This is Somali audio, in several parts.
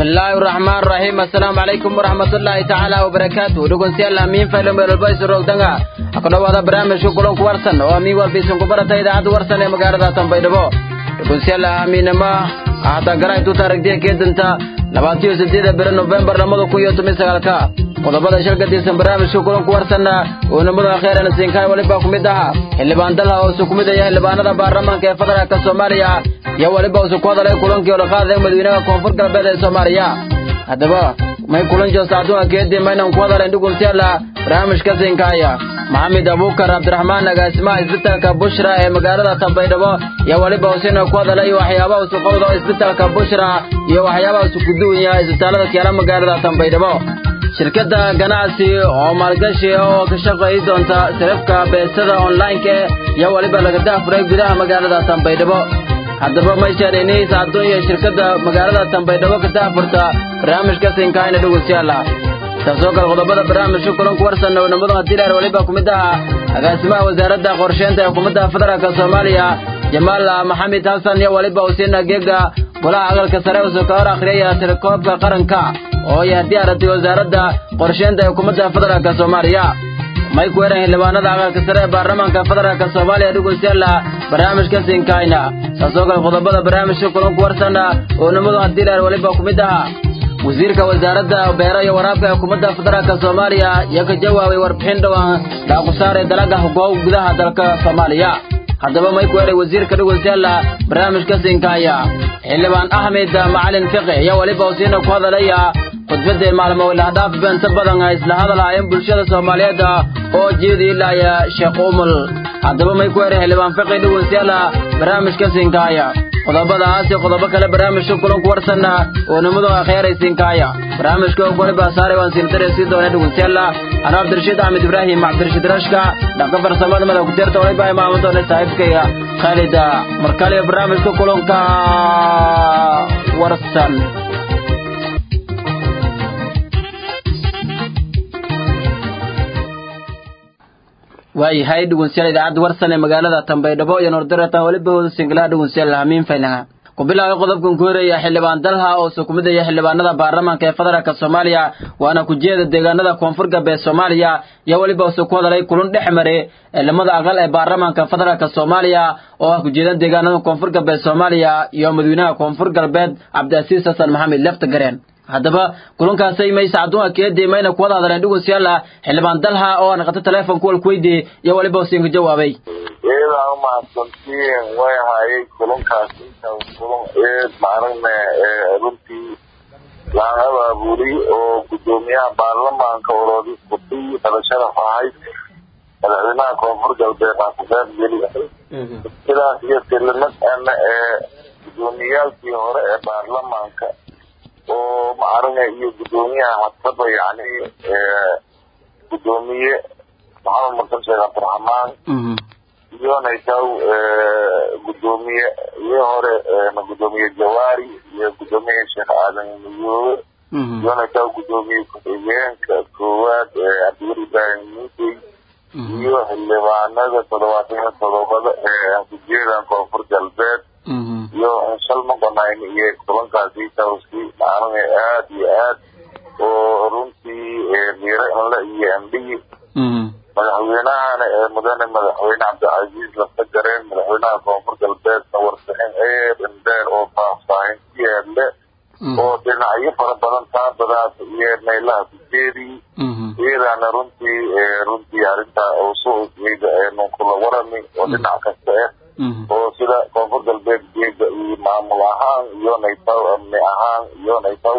bismillaahi raxmaan raxiim assalaamu calaykum waraxmatullaahi tacaala wabarakaatu dhegeystayaal amiin faylo meelolbaysu roogdanga ha ku dhowaada barnaamijka kulanku warsan oo amiin walbaysan ku barata idaacadda warsan ee magaalada tanbaydhabo dhegeystayaal amiinama haatan garaytu taarigdiya keedanta labaatiyo sideeda beri nofembar labada kun iyo toban sagaalka qodobada shilka tirsan barnaamijka kulanku warsanna oo nimada kheyran siinkaay weliba ku mid aha xildhibaan dalha oo isu ku mid aya xildhibaanada baarlamaanka ee federaalka soomaaliya iyo weliba isu ku hadalay kulankii oo la qaadaya madaxweynaha koonfur galbeed ee soomaaliya haddaba may kulan joosta adduunka keedii maynan ku hadalayn dhugunsiyaala barnaamijka siinkaaya maxamed abuukar cabdiraxmaan agaasimaha isbitaalka bushra ee magaalada tanbaydhabo iyo weliba usina ku hadalay waxyaabaha isu qowda isbitaalka bushra iyo waxyaabaha isu guduwanya isbitaalada keela magaalada tanbaydhabo shirkadda ganacsi oo maalgashi oo ka shaqayi doonta sarifka beesada onlineka iyo weliba laga daafuray gudaha magaalada tanbaydhabo haddaba may shaadhaynaysa adduun iyo shirkadda magaalada tanbaydhabo ka daafurta barnaamijka siinkaayna dhegeystayaala taasoo kale qodobada barnaamijka kulanku warsan oo nimadu hadiilaar weliba ku mid aha agaasimaha wasaaradda qorsheynta ee xukuumadda federaalka soomaaliya jamaal maxamed xasan iyo weliba usiina geega golaha aqalka sare usoo ka hor akhriyaya tirakoobka qaranka oo ay haddii aragtay wasaaradda qorsheynta ee xukuumadda federaalka soomaaliya may ku eran xildhibaanada aqalka sare ee baarlamaanka federaalka soomaaliya dhegeystayaala barnaamijka siinkaayna taasoo kale qodobada barnaamijka kulanku warsana oo nimadu hadiilaar weliba ku mid aha wasiirka wasaaradda beero iyo waraabka ee xukuumadda federaalka soomaaliya iyo ka jawaabay warbixin dhowaan dhaaqusaar ee dalaga hogoow gudaha dalka soomaaliya haddaba may ku eray wasiirka dhegeystayaala barnaamijka siinkaaya xildhibaan axmed macalin fiqi iyo weliba usiina ku hadalaya khudbadda maalmo ilahdhaaf beenta badan ay isla hadalhaayeen bulshada soomaaliyeed oo jeedi ilaaya sheekh umul haddaba may ku eray xildhibaan fiqi dhegeystayaala barnaamijka siinkaaya qodobadaas iyo qodobo kale barnaamijka kulanku warsanna oo nimadu akheeray siinkaaya barnaamijka weliba saaray waan siintare sii doona dhegeystayaala anuu cabdirashiid axmed ibraahim cabdirashiid rashka dhanka farsamada madax kuteerta waliba imaaman doona saaxiibkayga khaalid markale barnaamijka kulanka warsan waayahay dhegeystayaal idaacadda warsan ee magaalada tanbaydhabo iyo noordarata weliba hooda singlaha dhegeystayaal hamiin faylaha ku bilaabay qodobkan ku horaya xildhibaan dalha oo soo kumid aya xildhibaanada baarlamaanka ee federaalka soomaaliya waana kujeeda deegaanada koonfur galbeed soomaaliya iyo weliba usoo ku hadalay kulun dhex mare ciidamada aqal ee baarlamaanka federaalka soomaaliya oo ah kujeedan deegaanada koonfur galbeed soomaaliya iyo madaxweynaha koonfur galbeed cabdiasiis xasan maxamed leftagareen haddaba kulankaasay maysa adduunka keedii mayna ku wada hadleen dhegeystayaal xildhibaan dalha oo aan qato telefonka wal kuweydiiyey iyo weliba usiinka jawaabay iyadaa umahadsantiin way hayay kulankaas intaan kulan eed maaragna runtii laan abaabulay oo guddoomiyaha baarlamaanka oroodi kudii dhalashada ahayd madaxweynaha koonfur galbeed aan ku qeyb geli sidaas iyo tilimad ana ee guddoomiyaalkii hore ee baarlamaanka oo maaragna iyo guddoomiyaha hadsaba yani guddoomiye maxamed marsan sheekh cabdiraxmaan iyonaytaw guddoomiye iyo hore guddoomiye jawaari iyo guddoomiye sheekh aadan miyoobe iyonaytaw guddoomiye ku-xigeenka koowaad cabdiweli ibraahim muusey iyo xildhibaanada toddobaatan iyo todobada ee kujeedan koonfur galbeed iyo shalma qonayn iyo kulankaasi tawsi maaragna aad iyo aad oo runtii miire inle iyo ambigi madaxweynahana ee mudane madaxweyne cabdicasiis laftagareen madaxweynaha koonfur galbeedna warbixin eed indheer oo faahfaahin ku yeedle oo dhinacyo fara badan taabadaas iyo meelaha kujeedii iyadaana runtii runtii arrinta usuugeeda nunkula warami oo dhinac kasta ah oo sida koonfur galbeed geeda iyo maamul ahaan iyo naytaw amni ahaan iyo naytaw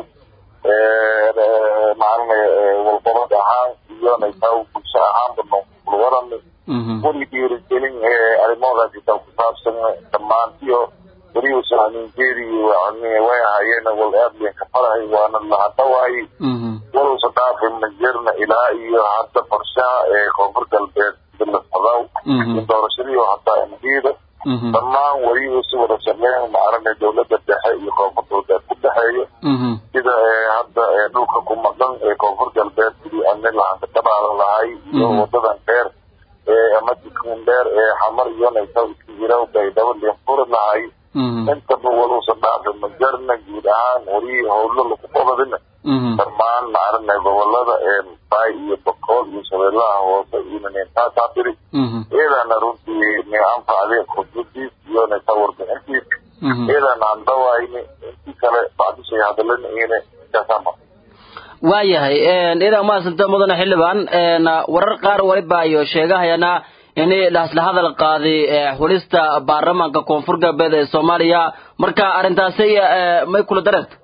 maaragna walqabad ahaan iyo naytaw bulsho ahaanba nunkula warami weli dhiirigelin arrimahoodaasi taa ku saabsan dhammaantiyo weliba sahninjeedii way ahaayeen wal aad been ka farahay waana lahadhawaay waluusa dhaafin majirna ilaa iyo hadda qorshaha ee koonfur galbeed bilafadaw in doorashadii oo hataa imdiida dhammaan weliba si wada shaqeyn maaragna dowladda dhexe iyo koonfur galbeed ku dhexeeya sida hadda dhulka ku maqan ee koonfur galbeed sidii amni lahanka dhabaada lahay iyo wadadan dheer ama dikun dheer ee xamar iyo naytaw iska jira baydhabo liinfuri lahay intaba waluusa dhaafin ma jarna guud ahaan warihii howlo lagu qabadina dhammaan maaragna gobolada bay iyo bakool iyo shabeellaha hoose iyo ninintaasaa tiri iyadana runtii ni anfacday khudbadiis iyo nayta warbixintiis iyadana aan dawayni intii kale bacdishay hadalana iyana kasama waayahay idan maasanta mudane xildhibaan warar qaar waliba iyo sheegahayana in lasla hadal qaaday xulista baarlamaanka koonfur galbeed ee soomaaliya marka arrintaasi may kula dareerta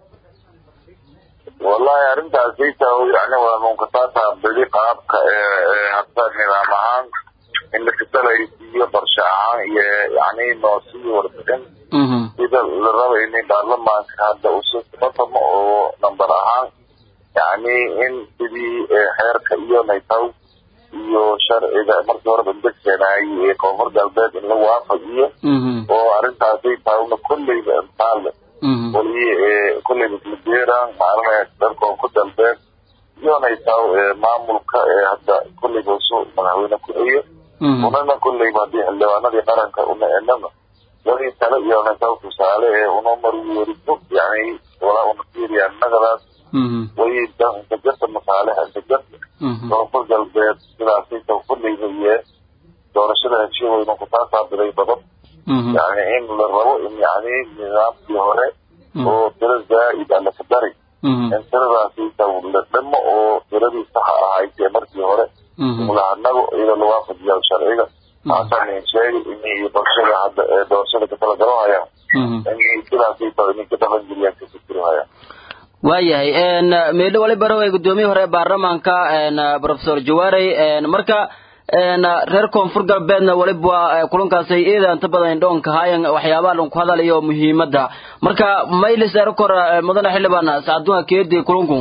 wallahi arrintaasayta yani waa munkasaata bedi qaabka hadda nidaam ahaan in lakasalaysiiyo barshe ahaan iyo yani noosiyo warbixin sida la raba in baarlamaanka hadda usufatamo oo number ahaan yani in sidii xeerka iyo naytaw iyo sharciga markii horeba degsanayay ee koonfur galbeed in la waafajiyo oo arrintaasay taawna kolleyba intaale wali kolleyba ismadeeraan maarana dal koonfur galbeed iyo naytaw maamulka ee hadda kolleyba usu madaxweyne ku-xiyo unana kolleyba haddii xildhibaanadii qaranka una enana wali tale iyo naytaw tusaale ee una marweeriso yani walaa una fiiriyaan nagadaas way intajasa masaalixa intajasa koonfur galbeed sidaasayta kolleyba iyo doorashada heshiye weynu kutaasaa biray badan yani in la rabo in yani nidaamkii hore oo tiro zaa'id a laka dari in tiradaasayta la dhimo oo tiradii saxa ahayd ee markii hore mulahanago iyadoo la waafajiya sharciga taasaan sheegay in iyo barshada hadda ee doorashada katala garohayaan in sidaasayta inay ka dhaqan geliyaan ka fikirhayaan waayahay meedho wali barow ee guddoomiye hore ee baarlamaanka professor jawaarey marka reer koonfur galbeedna waliba kulankaasay iyada inta badan indhoonka haayan waxyaabaha lanku hadalayo muhiimadda marka maylis erkor mudane xildhibaan sacadunga keedi kulunku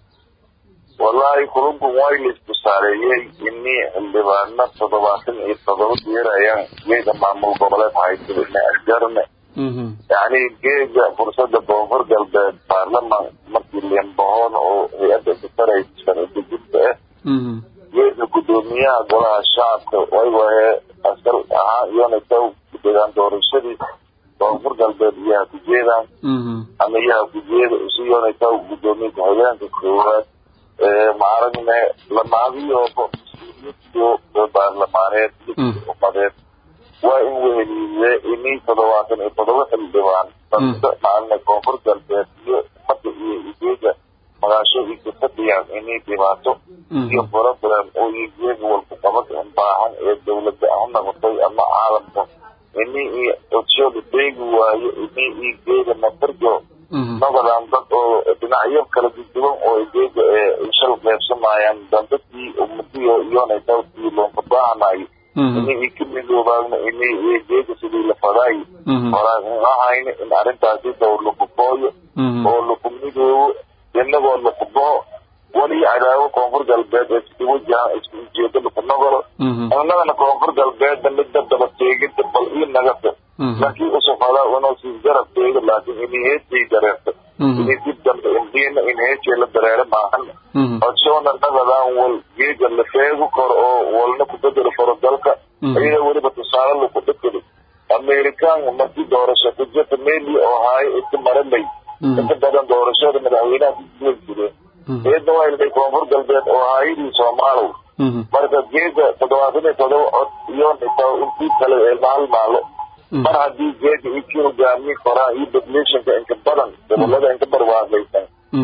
wallahi kulunku waa laisku saareeyey ini xildhibaano toddobaatan iyo toddoba yeerayaan geeda maamul goboleed haysada ina arjarne yani geega fursada koonfur galbeed baarlamaan markii liembahoon oo hay-adda kataraysa sharci dejinta ah geega guddoomiyaha golaha shacabka waywahe asal ahaan iyona taw degaan doorashadii koonfur galbeed iyaha ku jeedaan ama iyaha ku jeeda isu iyona taw guddoomiye ku-xigeenka koowaad maaragne lamaadiyo baarlamaaneed umadeed waa in weheliye ini toddobaatan iyo toddoba xildhibaan dadka maalina koonfur galbeed iyo umada iyo igeega magaasho iyo kafadhiyaan inay dhibaato iyo problem oo igeega walku qabad in baahan ee dawladda ha noqotay ama caalamka ini iyo codshooda deegi waayo ini igeega mafarjo noqodaan dad oo dhinacyo kala duduwan oo igeega shal qeybsamayaan dandadkii umadiyo iyona dawkii loonka baahanayo ini i ka midoobaagna ini geega sidii la fadaayo horaan ahayna in arrintaasi daw laku booyo oo laku midoobo inagoo laku bao wali cadaawo koonfur galbeed ee sidi wajahan isku ujeedo laku nogolo innagana koonfur galbeedna midda daba teegida bal ii nagata laakiin usufadaa inuu sii garab teego laakiin ini heesay dareerta ini dib dambe indiina in heesay la dareero maahan codsoona nagadaan wal geega la feego karo oo walna ku bedeli karo dalka iyada weliba tusaale laku dhakado amerikaan markii doorasho ku jirta meli oo haayo iska maramay inta badan doorashada madaxweynaha kuguwen jireen iyadna waa ilday koonfur galbeed oo haayadii soomaalow marka geega toddobaatan iyo todoba cod iyo intii kale ee maal maalo mar haddii geega ikii hogaamiin koraa iyo populationka inka badan gobolada inka barwaaqaysan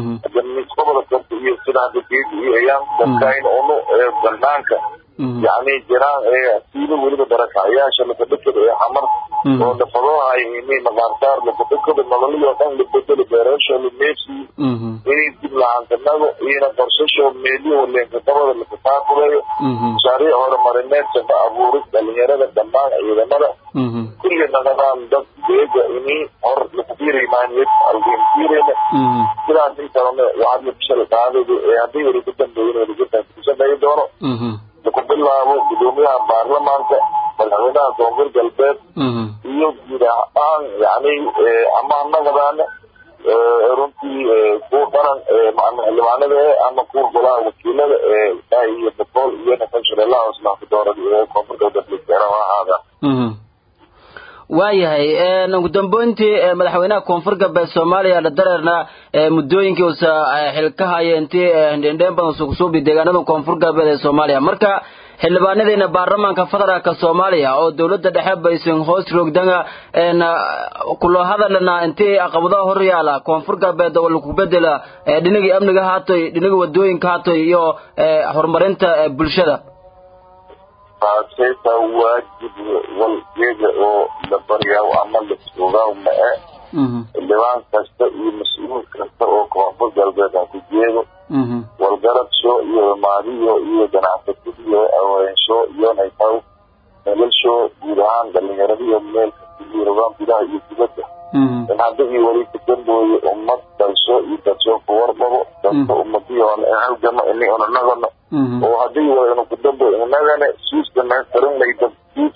goboda karta iyo sida hadda geega iyo ayaan dadkayn unu banaanka yani jiraan siilo weliba darakacayaasha lakadhakada ee xamar oo lafadoohay ini maqaarsaar lakadhakada nololiyoo dhan la bedelo beerasho lameesi inay dib lahantanago iyona qorshasho meeliyo leenka dabada lakataakuleeyo mashaariic horumarineed shaqo abuuris dhalinyarada dhammaan ciidamada kulli naqadaan dad geega ini hor lakufiirimaaniyad aldiinfiireyna sidaas inkalena waxaad labishada qaadayda ee haddii weli ku dambeeyin weligataa kushaqeeyi doono laku bilaabo guddoomiyaha baarlamaanka madaxweynaha koonfur galbeed iyo guud ahaan yani ama anagadaana runtii kuwa qaran xildhibaanada e ama kuwa golaha wakiilada ee iyo bakool iyo nafan shabeellaha hoosmaanka doorada ee koonfur galbeed listeera ha ahaada waayahay ugu dambeyntii madaxweynaha koonfur galbeed soomaaliya la dareerna muddooyinkii uusa xilka haya intii hindhendheen badan sugusuubi deegaanada koonfur galbeed ee soomaaliya marka xildhibaanadiina baarlamaanka federaalka soomaaliya oo dowladda dhexe baysan hoos roogdanga kulo hadalna intii caqabadaha hor yaala koonfur galbeed oo lagu bedela dhinagii amniga haatoy dhinagii wadooyinka haatoy iyo horumarinta bulshada taasayta waajib walgeeda oo la baryaa ama la joogaa ma-e xildhibaan kasta iyo mas-uul kasta oo koonfur galbeed ha ku jeedo walgarabsho iyo maadiyo iyo ganacsatadiyo aweensho iyo naytaw nolosho guud ahaan dhalinyaradiyo meel kasta iyo rogaan gudaha iyo dibadda in haddii weli ka dambooye ummad dalsho iyo dalsho kuwarbabo dadka ummadiyoon halgama ini onanagano oo haddii waynu ku dambo inagana siis dhamaystiran layda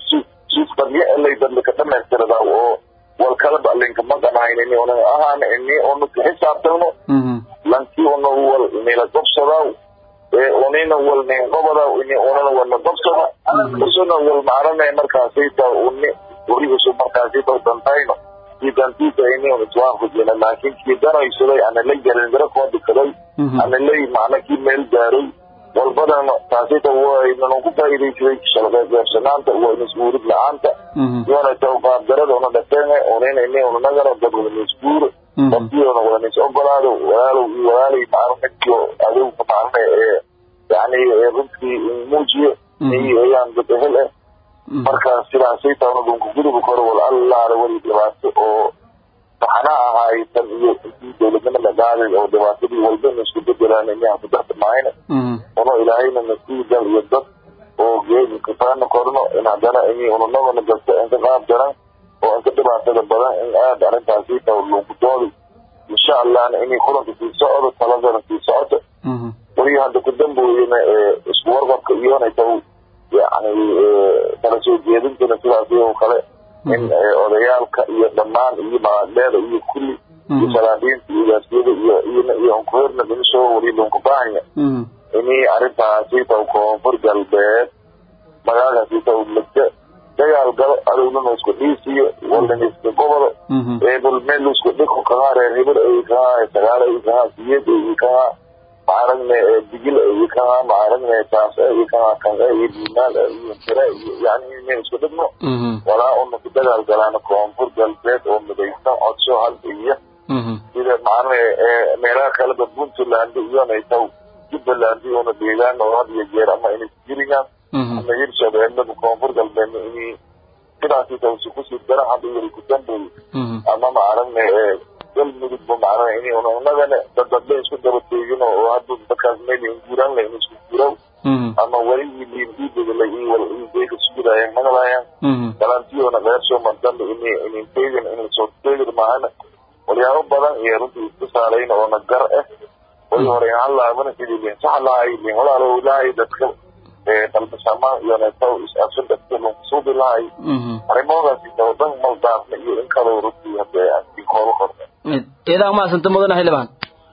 siis qabye laydambe ka dhamaystirada oo wal kalaba linka maqanahayn ini una ahaan ini unu ka xisaabtano lanki una wal nila gobsadaw ee unina wal nin qobadaw ini unana walna gobsada usuna wal maarane markaasayta uni weligisu markaasayta dantayno kii dantiisa ini un iswaan kujina laakin kii danaysaday ana la jarindira koo dikaday ana lay macna kii meel gaaray walbadana taasita waynanan ku faa'iidaysaday shalqeebeersanaanta waa mas-uulid la-aanta iyona tawqaabdarada una dhafeen unina ini unanagana dad wadanisguuro dadkiona wadanis ogolaado walaalow iyo walaalay maarnaiyo adowka maarne ee yani runtii muujiyo ayaan dad ehel ah marka sidaasayta una dhunka guduba koro wal allaala weli dhibaato oo maxana ahaytan iyo intii dowladnimo la qaaday oo dhibaatadii walbana isku bedelaan inaan ku dartamaayna uno ilaahayna nasiidan iyo dad oo geedi kafaana korno in haddana ini unanagana dadka inka qaab daran oo inka dhibaatada badan in aad arrintaasi taw lagu doodi insha allahna inay kulanka sii socdo taladana sii socoto weli hadda ku dambooyena isku warqabka iyona taw yani kala soo jeedintana sidaas oo kale in odayaalka iyo dhammaan iyo maadheeda iyo kulli iyo salaadiinta iyo gaasiyada iyo iyo onkuherna dhimisoo weli lunka baahanya ini arrintaasi taw koonfur galbeed magaalkaasi taw lagda dagaal galo adowlana isku dhiisiyo walana iska gobodo eebal meel isku dhiko kahaa reer hebel ay kahaa sagaal ay kahaa siyad ay kahaa maaragne digil ay kahaa maaragne taas ay kahaa kan iyo diimaal iyo tira iyo yani meel isku dhigno walaa una ku dagaal galaana koonfur galbeed oo midaysan codsho hal iyo sida maarne meelaha kaleba puntland iyona taw jubbaland iyona deegaan oo had iyo jeer ama inay jiringaan ama hirshabeellada koonfur galbeedna inay sidaasi tawsi kusii dara hadda yari ku dambeey ama maaragne galmudugba maarane inay unanagana dadadla isku daba teegino oo hadda dadkaas meel inguuraan la in isku guuraw ama weligii liindiidadala iyo wal deega sugudaayan magalaayaan galantiyoona qeersoo mandambe inay inin teegin in soo teegin maahana walyaabo badan iyo runtii isku saarayna oona gar ah way hore in halaabana sidii lin sax lahay lin walaalo lahay dadka dalbasamaan iyo neetaw is-aabsan dadka lunkusuubi lahay arrimahoodaasi tawadan maldaafna iyo in kaloo runtii hadee aan kooba korna idaa maasanta mudana xildhibaan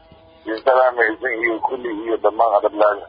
salaameysan iyo kulli iyo dhammaan adablaaga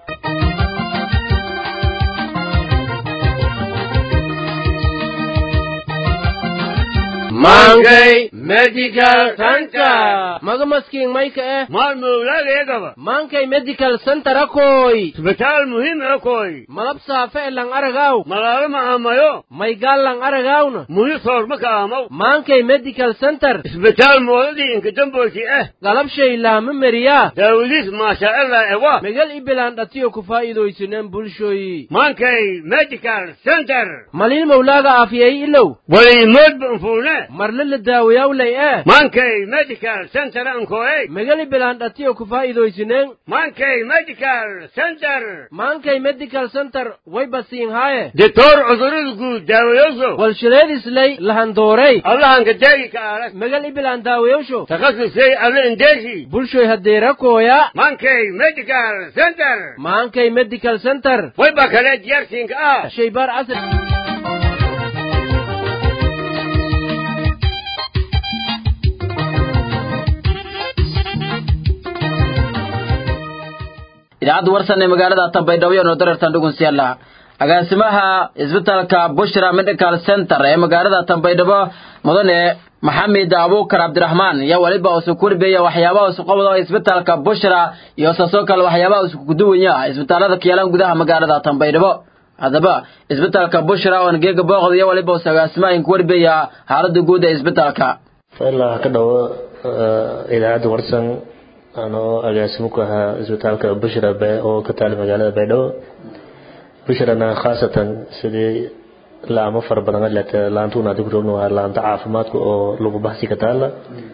Mangay Medical Center. maga maskiin mayka eh Mal mawlageedaba. maankay medical center akoy Isbitaal muhiim ah koy. malab saafe e lang aragaw Malaalo ma amayo. maygaal lang aragawna Muhi soorma ka amaw. maankay medical center Isbitaal moodadii inka damboysi eh. galabshay laama meriyaa Daawadiis maasha Allah ewa. megal ibilaan dhatiyo ku faa'iidaysineen bulshoyi Mankay Medical Center. maliil mawlaaga aafiyay ilow Wali moodba anfuune. marle la daawayawlay eh Mankay Medical Center ankoy. megal ibilaan dhatiyo ku faa'iidaysineen Mankay Medical Center. maankay medical center way basiin haaye Diktor cudurada guud daawayoso. walshileedislay lahandoorey Allahanka daagi ka arag. megal ibilaan daawayawsho Takhasusay alle indeesi. bulshoy haddeera kooya Mankay Medical Center. maankay medical center way baa kale diyaarsiinka ah shaybaar casri idaacadda warsan ee magaalada tanbaydhabo iyo dareertan dhugunsiyaala agaasimaha isbitaalka bushra medical center ee magaalada tanbaydhabo mudane maxamed abuukar cabdiraxmaan iyo weliba usu kurbeya waxyaabaha isu qabdo isbitaalka bushra iyo saasoo kale waxyaabaha isku kuduwanya isbitaalada kiyaalan gudaha magaalada tanbaydhabo haddaba isbitaalka bushra oo geega booqda iyo weliba usu agaasimaha inku warbeya xaalada guud ee isbitaalka ilaa ka dhawo idaacadda warsan anoo agaasimo ku ahaa isbitaalka bushra oo ka taala magaalada baydhabo bushrana khaasatan sidii laamo fara badan leta laantuuna adigu roogna waa laanta caafimaadka oo lagu baxsi ka taala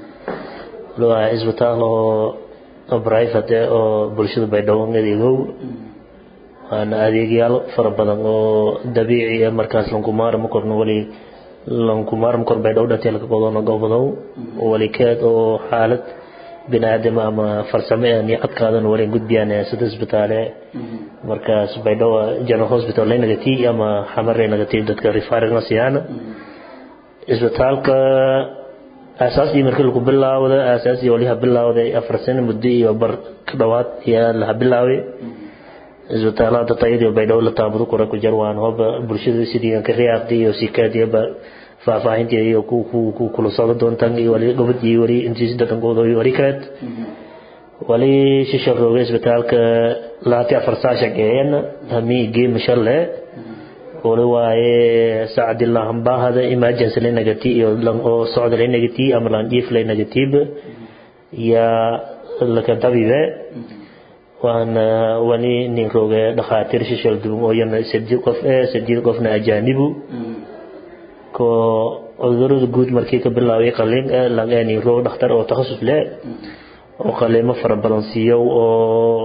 waa isbitaal oo private oo bulshada baydhabo adeegow waana adeegyaal fara badan oo dabiici ah markaas lankumaarama korno wali lankumaarama kor baydhabo dhantii laka qodoona gobodow wali keed oo xaalad biniaadam ama farsame aan iyo codkaadan wali gudbiyaan sida isbitaale markaas baydhabo general hospital laynagati ama xamar laynagati dadka referring siiyaan isbitaalka aasaasii markii lagu bilaawda aasaasii waliha bilaawday afar sano muddo iyo bar ka dhawaad ayaa laha bilaaway isbitaalada tayadii baydhabo la taabado kora ku jar waan hoba bulshada sidii ka riyaaqdi iyo sikaadiba faahfaahintii iyo ku kula socdo doontaan iyo wali gobod iyo wali intiisi dadankooda iyo wali kaleed wali shisha rooga isbitaalka laati afar saa shaqeeyeen hamii geema shalle wali waaye sacdi lahambahada emergency laynagati iyo oo socda laynagati ama landhiif laynagatiib yaa laka dabibe waana wali nin rooge dhakhaatiir shishal duwan oo yana saddeed qof eh saddeed qofna ajaanibu ko cudurada guud markii ka bilaabay qalliin langani roog dhakhtar oo takhasus leh oo qalliimo fara badan siiyo oo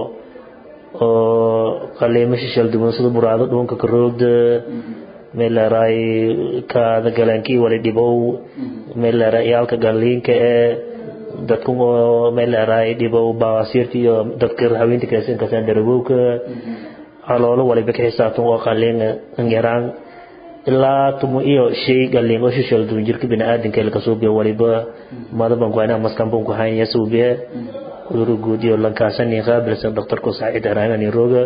oo qalliimo shishal duwan sida buraado dhuunka ka roogda meel leeraay kaada galaankii wali dhibow meel leeraay iyaalka galliinka ee dadku oo meel leeraay dhibow baasiirta iyo dadka haweenta kaysan kasaan darabowka caloolo waliba ka xisaabtan oo qalliin yaraan ilaa tumo iyo shay galin oo shishal duwan jirka biniaadanka laga soo biyo waliba madaban ku hayna maskan bun ku haynaya suubiye uduru guud iyo lankaasan qaabilsan dhakhtarku saacid haraanani rooga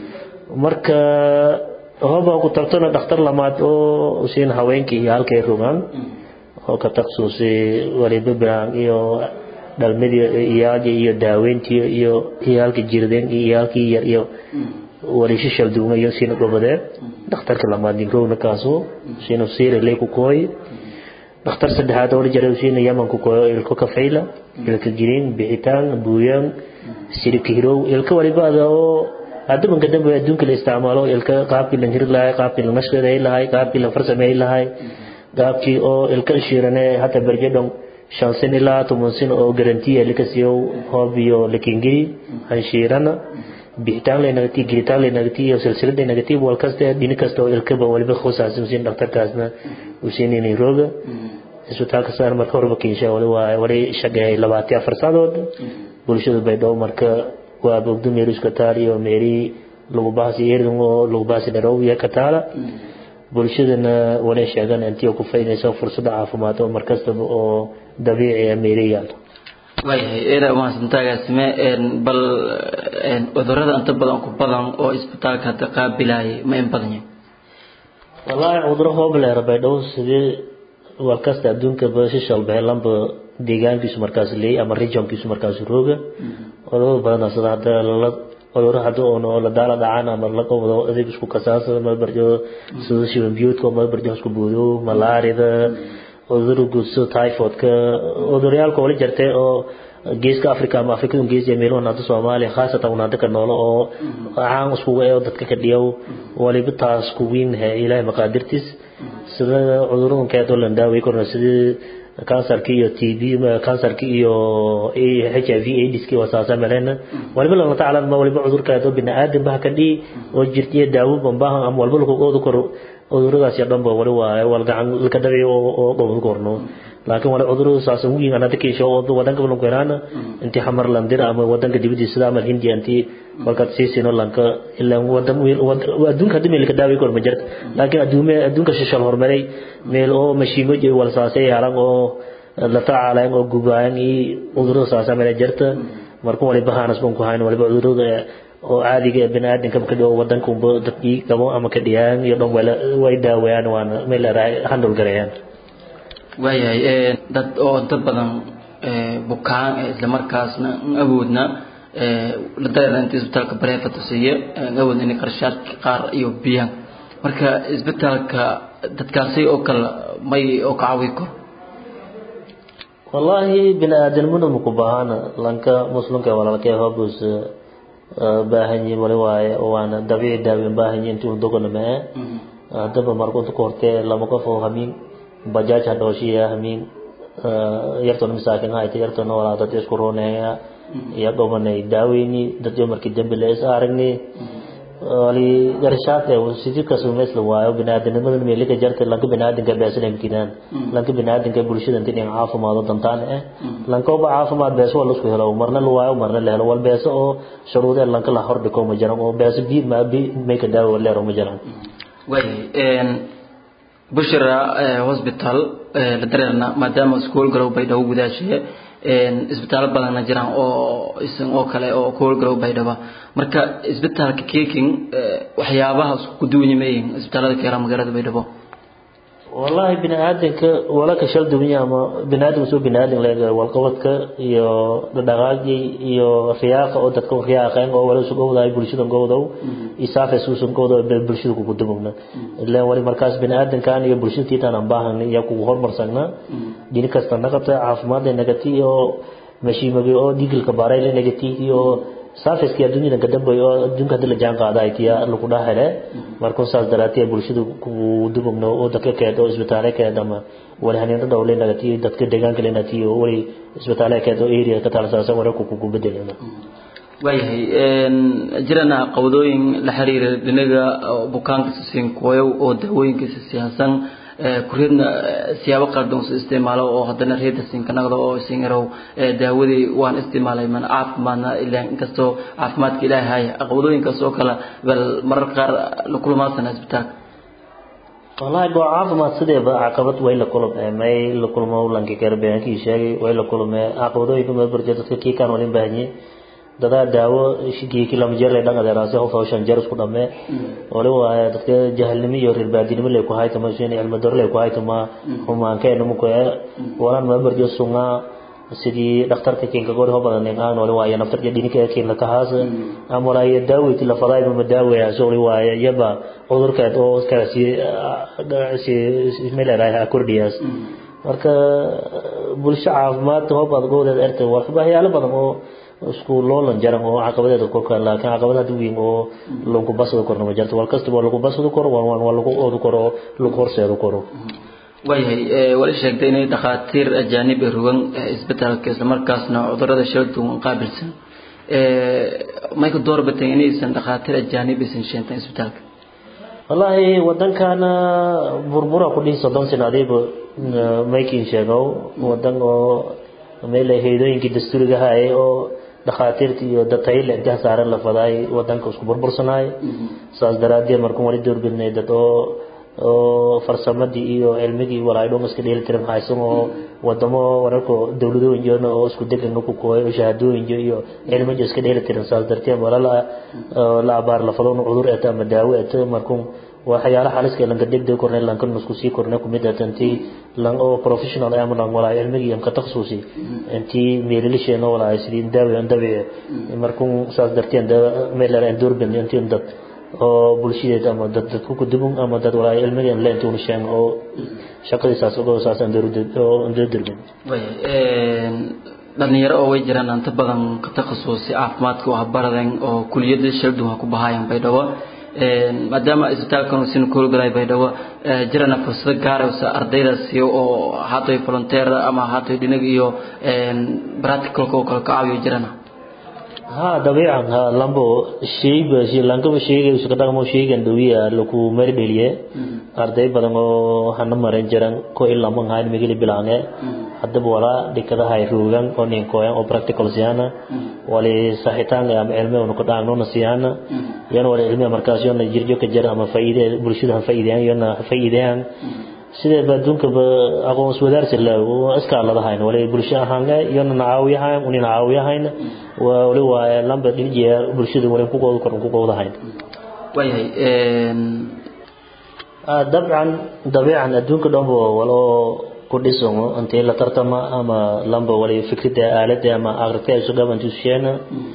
marka hoba ku tartona dhakhtar lamaad oo siin haweenkii iyo halkay rogaan oo ka taksusi waliba bilaan iyo dhalmadii iyaalki iyo daaweyntii iyo iyaalka jirdeen iyo iyaalkii yar iyo wali shishal duwan iyo siina gobadee dhakhtarka lamaad ninrowna kaaso siina siira lay ku kooy dhakhtar saddexaad oo la jaray siina yaman ku kooyo ilko kafayla ilka jirin bixitaan buuyaan sirika hirow ilka waliba ada oo hadda banka dambe adduunka la isticmaalo ilka qaabkii la hiri lahay qaabkii la nashqeeday lahay qaabkii la farsameey lahay qaabkii oo ilka shiirane hata berjedon shan sin ilaa toban sin oo garantiya likasiyo hoob iyo lakingiri hanshiirana bixitaan laynagati giritaan laynagati iyo silsilad laynagati wal kasta dhini kasta oo ilkaba waliba khusaasan siin dhakhtarkaasna uu siinayna rooga isbitaalka saan marka horba kiisha wali waa wali shaqeeyay labaatan afar saadood bulshada baydhabo marka waa bogdo meeri iska taal iyo meeri lagu baasi yeerin oo lagu baasi dharow iyo ka taala bulshadana wali sheegan intii ku faynayso fursada caafimaad oo markastaba oo dabiici ah meeri yaalo waayahay eeda umahadsantaagaasime bal cudurada inta badan ku badan oo isbitaalka hadda qaabilaayay ma in badan yahay wallaahi cuduro hoob leera baydhabo sidii war kasta adduunka basishal beelanba deegaankiisu markaas leey ama regionkiisu markaas rooga cudurada badan sida hadda la cuduro hadda oo la daala dhacaan ama la qabado adeeg isku kasaasa ma barjo sida shiban biyuudka ma barjo isku buudo malaarida cuduro guud sida typhoidka cudurayaalka wali jirtay oo geeska africa ama afrikada gees ee meelaha hadda soomaaliya khaasatan una dadka noolo oo caan iskugu ee dadka ka dhiyow waliba taas ku weyn ilaahay maqaadirtiis sida cuduradan keedoo la daaway korna sida kansarka iyo t b kansarka iyo h i v aids ki wasaasa melena waliba lana tacalan ma waliba cudurkaadoo biniaadan baha ka dhii oo jirtiya daawo bambaha ama walba lakuqoodu koro cuduradaas iyo dhanba wali waaye wal gacan laka dhabi oo qobod korno laakiin wali cudurada saas ugu yiin anada kiisho oo wadanka balanku helaana intii xamar landir ama wadanka dibadiisa sida amal hindiya intii walkaad siisino lanka ilaa wadan adduunka hadii meel ka daawi kor ma jirta laakiin adduume adduunka shishal hormaray meel oo mashiimo iyo walsaasay yaalan oo la tacaalayan oo gubaayan iyo cudurada saasa meel jirta marka waliba haanas ban ku hayn waliba cudurada oo caadiga ee biniaadamka ka dhigo wadankunba dadkii qabo ama ka dhiyaan iyo dhan wala way daawayaan waana meel leedahay handle gareeyaan waayahay dad oo inta badan bukaan ee isla markaasna n awoodna la dareerna inta isbitaalka bareefata siiye n awoodna inay qarshaadka qaar iyo biyaan marka isbitaalka dadkaasi oo kale may oo ka caawi karo wallaahi bini-aadanimada maku baahana lanka muslimka walaalkee hobus baahanyi wali waaye waana dabiici daawin baahanyi intii un dogona mee haddaba marka inta ku hortee lama qof oo hamiin bajaaj hadhooshiya hamiin yartoona masaakin hayta yartoona walaa dad isku rooneeya iyo dhomanay daaweyni dadyo markii dambi la is aragni wali garshaad sidii kasuumeysla waayo biniaadanimada meelika jarta lanka biniaadanka beesanamkinaan lanka biniaadanka bulshada inta in caafimaado dantaan eh lankooba caafimaad beeso waa laisku helo marna la waayo marna la helo wal beeso oo shuruudee lanka la hordhiko ma jiran oo beeso bi ma bi mayka daawo leero ma jiran waayahay bushra hospital la dareerna maadaama iskuol galow baydhabo gudaashiye isbitaalo badanna jiraan oo isan oo kale oo kuol galow baydhaba marka isbitaalka keking waxyaabaha isku duwanya mayihin isbitaalada keera magaalada baydhabo wallahi bini-aadanka wala ka shal duwanya ama bini-aadanka soo bini-aadan leega walqabadka iyo dhaqaaqi iyo riyaaqa oo dadka riyaaqeen oo wala isu gowdaay bulshada gowdow isaafe suusan gowdow bulshada kugu dumugna ilaan wali markaas bini-aadankan iyo bulshada tiitaan aan baahana iyo kugu hormarsagna dhini kasta naqabta caafimaadda nagati iyo mashiimagi oo digilka baarayla nagati iyo saafiski adduunyada ka dambeeyo oo adduunka hadii la jaan qaada ay tiya lagu dhahele markuu saas daraatiya bulshada ku dubugno oo dadka keed oo isbitaale keed ama wali haniinta dhowle nagati dadka deegaanka le nati oo wali isbitaale keed oo area ka talsaasan wararku kugu bedelina waayahay jirana qawdooyin la xiriira dhinaga bukaanka siin kuwayo oo daawooyinkiisa siyaasan kureedna siyaabo qaldan usu isticmaalo oo haddana reeda sinkanaqda oo singarow daawadii waan isticmaalay man caafimaadna ilaa inkastoo caafimaadka ilaahay haya aqwadooyinkaas oo kale bal marar qaar la kulmaasana isbitaalka wallahi goo caafimaad sideeba caqabad way la kulmee may la kulmo lanki karbeenkii sheegay way la kulmee caqabadooyinka ma barjo dadka kii kaan walin baahanye dadaa daawo shigiiki lama jeer lay dhan adeeraase hof hawshan jeer isku dhammee wali waaye dadka jahalnimo iyo reer baadinimo lay ku haytama shin cilmi daro lay ku haytama humaankeenna mukoe walan ma barjo sungaa sidii dhakhtarka kinka gori ho badan aan wali waaye naftarka dhinika kin la kahaas ama walaay daawati la faday ma daawaya soo wali waaye yaba cudurka oo kaasi si meelaha kordhiyas marka bulsho caafimaad ho badan goodeed erta waxyaalo badan oo isku loolan jaran oo caqabadeeda korkaan laakiin caqabad hadda weyn oo lagu basado korna ma jirto wal kastaba lagu basado koro waa lagu oodu koro lagu horseedu koro waayahay wali sheegtay inay dhakhaatiir ajaanib ee rugan isbitaalka islamarkaasna cudurada shala duwan qaabilsan may ku door batay inaysan dhakhaatiir ajaanib aysan sheentan isbitaalka wallaahi wadankana burbura ku dhihi soddon sano adiiba maykin sheegow wadan oo meel heedooyinkii dastuuriga haye oo dhakhaatiirta iyo dadtayile intaha saaran la fadaay wadanka isku burbursanaay saas daraaddeed markuu wali doorbidnay dad oo oo farsamadii iyo cilmigii walaay dhon iska dheeli tiran haysan oo wadamo wararka dowladooyin jirna oo isku degan ku kooy oo shahaadooyin iyo cilmiga iska dheeli tiran saas darteed wala la la abaar la fado cudur eta ama daawo eta markuu waxyaala xaliska lanka degdeg kornay lanka nusku sii kornay kumid atanti lan oo professional ay ama wala cilmigi am ka takhasusi inti meelilisheen wala ay sidii daawo aan dabiici markuu saas darteed meel la doorbin intii dad oo bulshadeed ama dad dadku ku dubun ama dad walaal cilmigan la intuu sheeg oo shaqadiisaas oo saasan dowladda oo dowladda dhalinyaro oo way jiraan inta badan ka takhasusi caafimaadka oo baradan oo kuliyada shalduun ku bahayaan baydhabo maadaama isbitaalkan uu sin kool galay baydhabo jirana fursado gaar ah oo ardaydaasi oo haatay volunteer ama haatay dhinag iyo practical oo kala caawiyo jirana ha dabiican ha lambo sheyba lankaba sheegay iska dhaqmo sheegan dhawiya laku mari dheliye arday badan oo hana maran jiran ko ilaa man hayn migili bilaange haddaba walaa dhikadaha ay roogan oo nin kooyan oo practical siyana wali saxitaan ama cilmi oo ku dhaagno na siyana yana wali cilmi markaas yana jirjo ka jira ama faa'iide bulshada ha faa'iideeyaan yana faa'iideeyaan sideeba adduunkaba aqoon iswadaarsi la iskaaladahayn wali bulsho ahaanle iyona nacaawiyahayn uni nacaawiyahayn wali waa lamba dhinijiya bulshada wali kuqooda kor kuqoodahayn waayahay dabcan dabiican adduunka dhanba waloo ku dhisamo intii la tartama ama lamba wali fikrida aalada ama aqrita isu dhabantusheena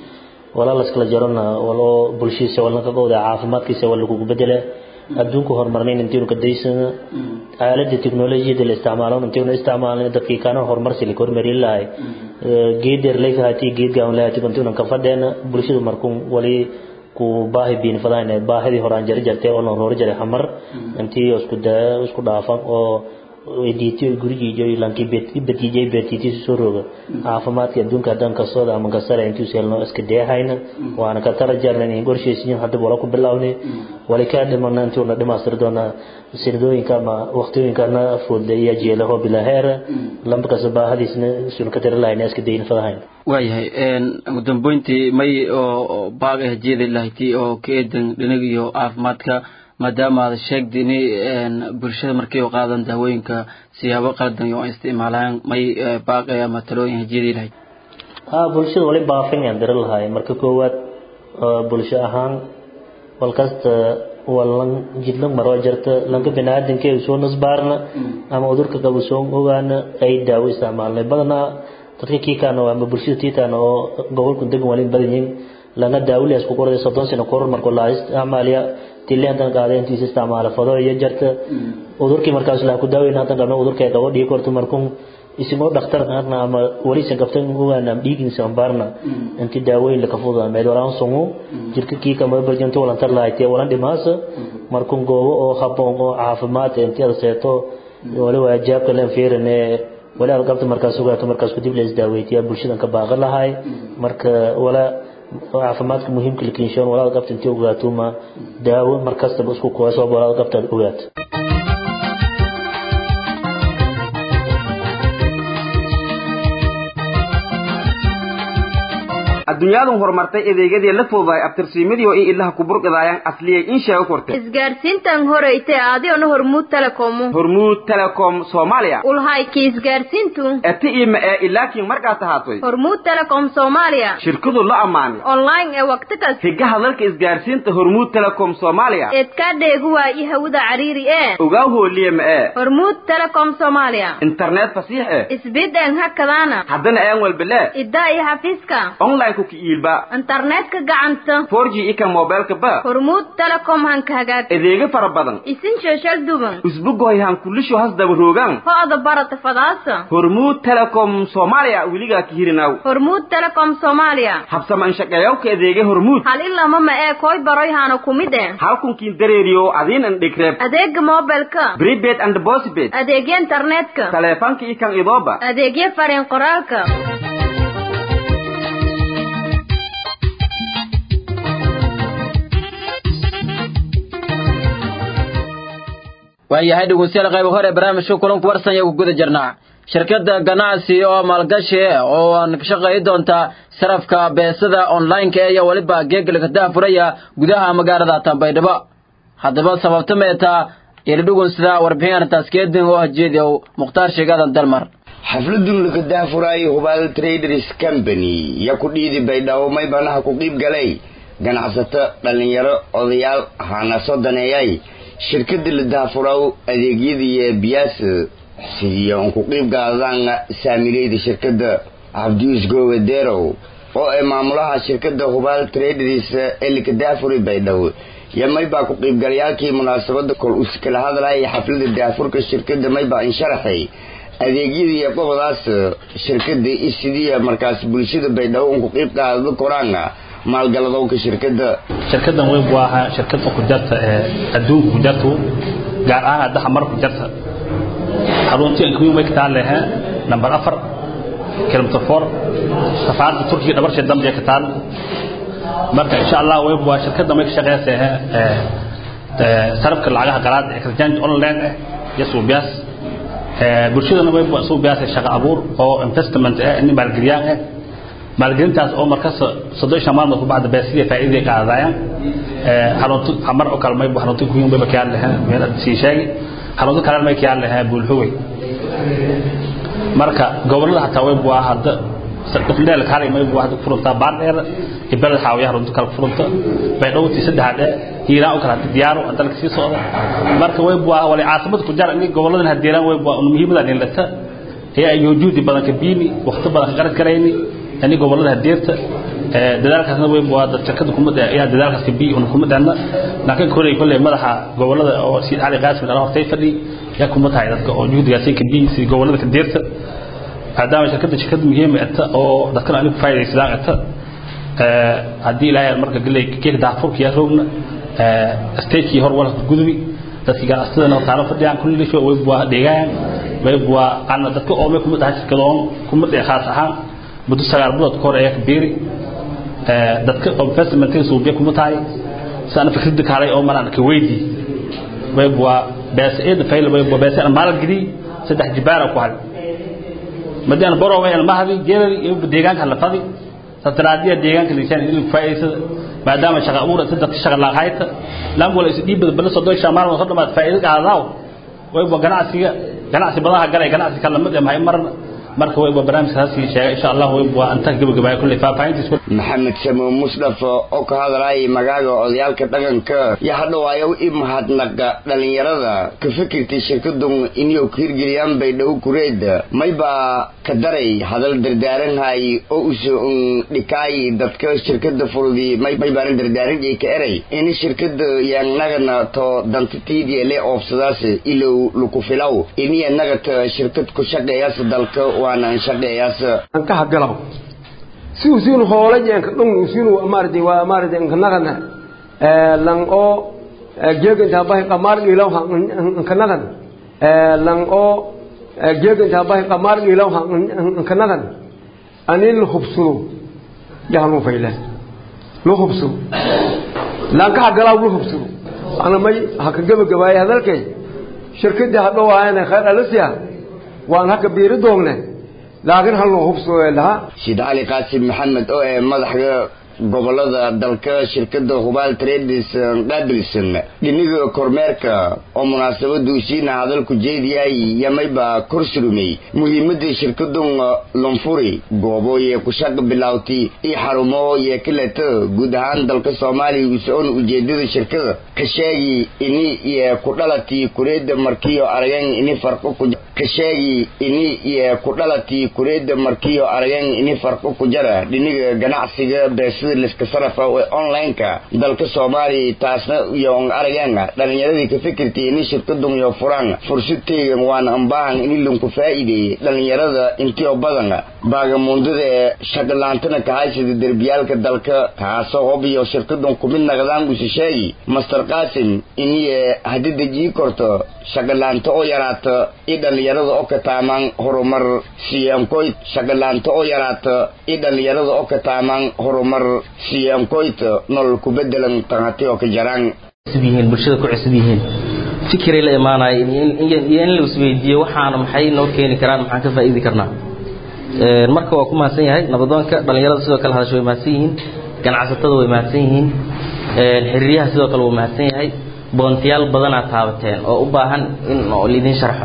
wala laskala jarona waloo bulshadiisa wala ka qowda caafimaadkiisa wala kugu bedela adduunku horumarnayn intiinu ka daysana aalada teknolojiyada la isticmaalo intiinu isticmaalna dadkii kana horumarsi la kormari lahay geedeer leykahati geedgaan lahati intiinu ka fadheena bulshadu markuu wali ku baahi biin fadayna baahidii horaan jari jartay oo noor jaray xamar intii isku daa isku dhaafan oo diitiyo gurigiiyo lankii betiijay beetiitiisu soo rooga caafimaadka adduunka haddaan kasooda ama kasara intuu seelno iska deehayna waana ka tala jarna in gorshaysiin hadda wala ku bilaawni wali kaa dhimana intuuna dhimaastir doona sirdooyinka ama waqtiyooyinkana foodle iyo jeelaho bilaa heera lamba kasta baahadiisna sunu ka tira lahayna iska dayin fadahayn waayahay ugu dambeyntii may oo baag ah jeedi lahayti oo ka eedan dhinaga iyo caafimaadka maadaama aad sheegtay inay bulshada markay u qaadan daawooyinka siyaabo qaldan iyo isticmaalaan may baaqi ama talooyin hajeedi lahayd ha bulshada wali baafin aan diri lahay marka koowaad bulsho ahaan walkasta walan jidlan maroo jirta lanka biniaadankeedu soo nasbaarna ama udurka qabo soo ogaana ay daawo isticmaalnay badanaa dadka kiikaana ama bulshada tiitaana oo gobolku degan walin badan yihiin lana daawilias ku qorday soddon sano koror markuu laa isticmaaliya tili hadan qaada intiisa isticmaala fado iyo jarta udurkii markaas laa ku daaweyn hadan qabna udurka ay qabo dhigi korto markuu isimo dhakhtar qarna ama walisan qabtan ogaana am dhiigin sambarna inti daaweyn la kafuda meed walaan sungu jirka kii kama barjanto walan tar lahayti walan dhimaasa markuu goobo oo haboon oo caafimaad intii aad seeto wali waa jaabka leen fiirine wali aad qabta markaas ogaato markaas ku dib la isdaaweytiya bulshadan ka baaqan lahay marka wala caafimaadka muhiimka la kinshoon walaal qabta intii ogaato ma daawo markastaba isku kuwaasoo walaal qabta aad ogaato adduunyadu horumartay adeegyadii la fududahay abtirsiimadii oo i ilaha ku burqidaayaan asliyay in sheego kortay isgaarsiintan horeyte adigona hormuud telekomu hormuud telecom soomaaliya ulhayki isgaarsiintu eti ima ee ilaakiin markaa tahaatoy hormuud telecom soomaaliya shirkadu la ammaanay online ee waqti kas higaha dalka isgaarsiinta hormuud telecom soomaaliya eedkaa dheegu waayi hawada cariiri ee ogaa hooliye ma ee hormuud telecom soomaaliya internet fasiix eh isbideen hakadaana haddana aan walbele iddaa iyo xafiiska online ku kiiilba internetka gacanta 4G ika mobilka ba hormuud telecom hanka hagaag adeega fara badan isin sheeshal duban usbugoy han kulisho has daba roogan ho-da barata fadaasa hormuud telecom soomaaliya weligaa ka hirinaw hormuud telecom soomaaliya habsama inshaqeeyawka adeega hormuud hal ilama ma ee koy baroy hana kumid eh halkunkiin dareeriyo adiin an dhigreeb adeega mobilka prepaid and postpaid adeegya internetka taleefanka ikan idooba adeegya fariin qoraalka waayahay dhegeystayaal qayb hore barnaamijka kulanku warsan iyo ku guda jirnaa shirkadda ganacsi oo maalgashi oo aan ka shaqeey doonta sarafka beesada online-ka iyo waliba geegalka daafuraya gudaha magaalada Tanbaydhabo haddaba sababta meeta ila dhugunsida warbixin arrintaas keedin oo hajeediyo mukhtaar sheegadan dalmar xafladun laga daafuraayo hubaal traders company ya ku dhiidi baydhabo may banaha ku qiib galay ganacsato dhallinyaro odayaal hana soo daneeyay shirkada la daafuraw adeegyadii biyaas sidii aan ku qiib gaadaan saamileyda shirkada cabdius gowaderow oo ay maamulaha shirkada hubaal traders ee laka daafuri baydhabo yamay baa ku qiibgalayaalkii munaasabada kol us kala hadlaya xaflada daafurka shirkada may baa insharaxay adeegyadii qobadaas shirkada sidii markaas bulshada baydhabo un ku qiib qaadada koraanga maalgaladowka shirkada shirkadan weyn waa ahaa shirkada kujarta ee adduunka kujartu gaar ahaan hadda xamar kujarta xaruntii aan kuwiin way ka taal lehe number afar kilometer four safaaradda turkiga dhabarsha dambe ka taal marka insha allah weyn waa shirkadan way ka shaqeysa ee sarafka lacagaha qalaad ee exchange online eh iyo suubiyaas bulshadana way suubiyaas shaqo abuur oo investment eh in maalgeliyaan eh maalgelintaas oo markas soddon shan maalmood ku bacda beesiya faa'iiday qaadayaan xarunta xamar oo kalmay xarunta kuyin bay bakiyaan leh meel sii sheegi xarunta kale may kiyaan lahaa buulhowey marka gobolada hataa way bua hadda dheel kale may bua hadda furuntaa baardheer iyo beled xaawiya xarunta kale furunta bay dhowtii saddexaad ee hiiraan u kala hadda diyaaro dalka sii socda marka way bua wali caasimada ku jar in goboladan hadiiraan way bua muhiimada nilata ayaa iyo juhdi badan ka biini waqti badan ka qarad garayni yani gobolada hadeerta dadaalkaasna way bua dad shirkada kumada ayaa dadaalkaas ka bii una kumadana laakiin koley koley madaxa gobolada oo si cali qaasim ala hortay fadhi yaa kuma tahay dadka oo juhdigaasi ka bii si gobolada ka deerta maadaama shirkada shirkad muhiim ata oo dadkana anigu faa'iidaysadaan ata haddii ilaahay marka galay keeka daafurka yaa roogna stagekii hor walka gudbi dadkii ganacsatadana taalo fadhiyaan kulli sho way bua dheegaan way bua ana dadka oome kuma dhahay shirkadoon kuma dhee khaas ahaan muddo sagaal bilood ka hor ayaa ka beeri dadka investmentka suubiya kuma tahay sana fikrada kaalay oo malaan ka weydi way bua beesa eeda fayl way bua beesa maal gidi saddex jibaara ku hal madaan baro way almahdi jeelal iyo deegaanka la fadi satraadiya deegaanka lisaan inuu faa'iidsada maadaama shaqa abuur saddex shaqa la hayta lam wala is dhiib bal soo doosha maal soo dhamaad faa'iido qaadaaw way bua ganacsiga ganacsi badaha galay ganacsi kala mid ah marna marka way barnaamijkaasi sheegay insha Allah way bua anta gabagabay kulli faafahintiis maxamed samo musdaf oo ka hadlayay magaaga odayaalka dhaqanka iyo hadhawaayo i mahadnaqa dhalinyarada ka fikirtay shirkadun inay ku hirgeliyaan bay dhow kureed mayba ka daray hadal dardaaranhay oo usoo dhikaay dadka shirkada furudi may baaran dardaaran ay ka eray in shirkada yaanagana to dantatiidii le oofsadaas ilow luku filaw inay nagata shirkad ku shaqeeyaas dalka waana shaqeeyaas an ka hadgalaw si usiinu hoolajeenka dhung usiinu maaradi waa maaradi nkanagana lang oo geegantaa bahi qamaar dhiilaw nkanagan lang oo geegantaa bahi qamaar dhiilaw nkanagan ani la hubsado yahalmu fayle la hubsado lang ka hadgalaw la hubsado ana may haka gabagabaaya hadalkay shirkadii hadhowaayana khayr alasiya waan haka biiri doogne laakiin hal loo hubsado lahaa sid cali qaasim maxamed oo ee madaxda gobolada dalka shirkada hubaal traders qaabilsan dhiniga kormeerka oo munaasabadu siina hadalku jeediyay yamayba kor surumay muhiimada shirkadun lonfuri goobo iyo ku shaqo bilowtay iyo xarumo iyo kaleta guud ahaan dalka soomaaliya usoon ujeedada shirkada ka sheegi ini iyo ku dhalatii kureeda markiyo aragan ini farqo ku ka sheegi ini iyo ku dhalatii kureeda markiyo aragan ini farqo ku jara dhiniga ganacsiga beesada liska sarafa ee online-ka dalka soomaaliya taasna iyo arageena dhalinyaradii ka fikirtay ini shirkadun iyo furaan fursad teegan waana ambaahan ini lunku faa'iideeyey dhalinyarada intio badan baagamuundada ee shaqalaantana kahaysada derbiyaalka dalka taasoo hob iyo shirkadun kumid naqdaan usi sheegi master qaasim iniye haddii dejii korto shaqalaanta oo yaraata i dhalinyarada oo ka taamaan horumar siyankoyd shaqalaanta oo yaraata i dhalinyarada oo ka taamaan horumar siyankoyd nolol ku bedelan tanhati oo ka jaraan yihiin bulshada ku cusub yihiin fikiray la imaanaya iyo in la isweydiiyo waxaana maxay noo keeni karaan maxaan ka faa'iidi karnaa marka waa ku mahadsan yahay nabadoonka dhalinyarada sidoo kale hadasho way mahadsan yihiin ganacsatada way mahadsan yihiin xiriiryaha sidoo kale wuu mahadsan yahay boontiyaal badanaa taabateen oo u baahan in oo laidin sharxo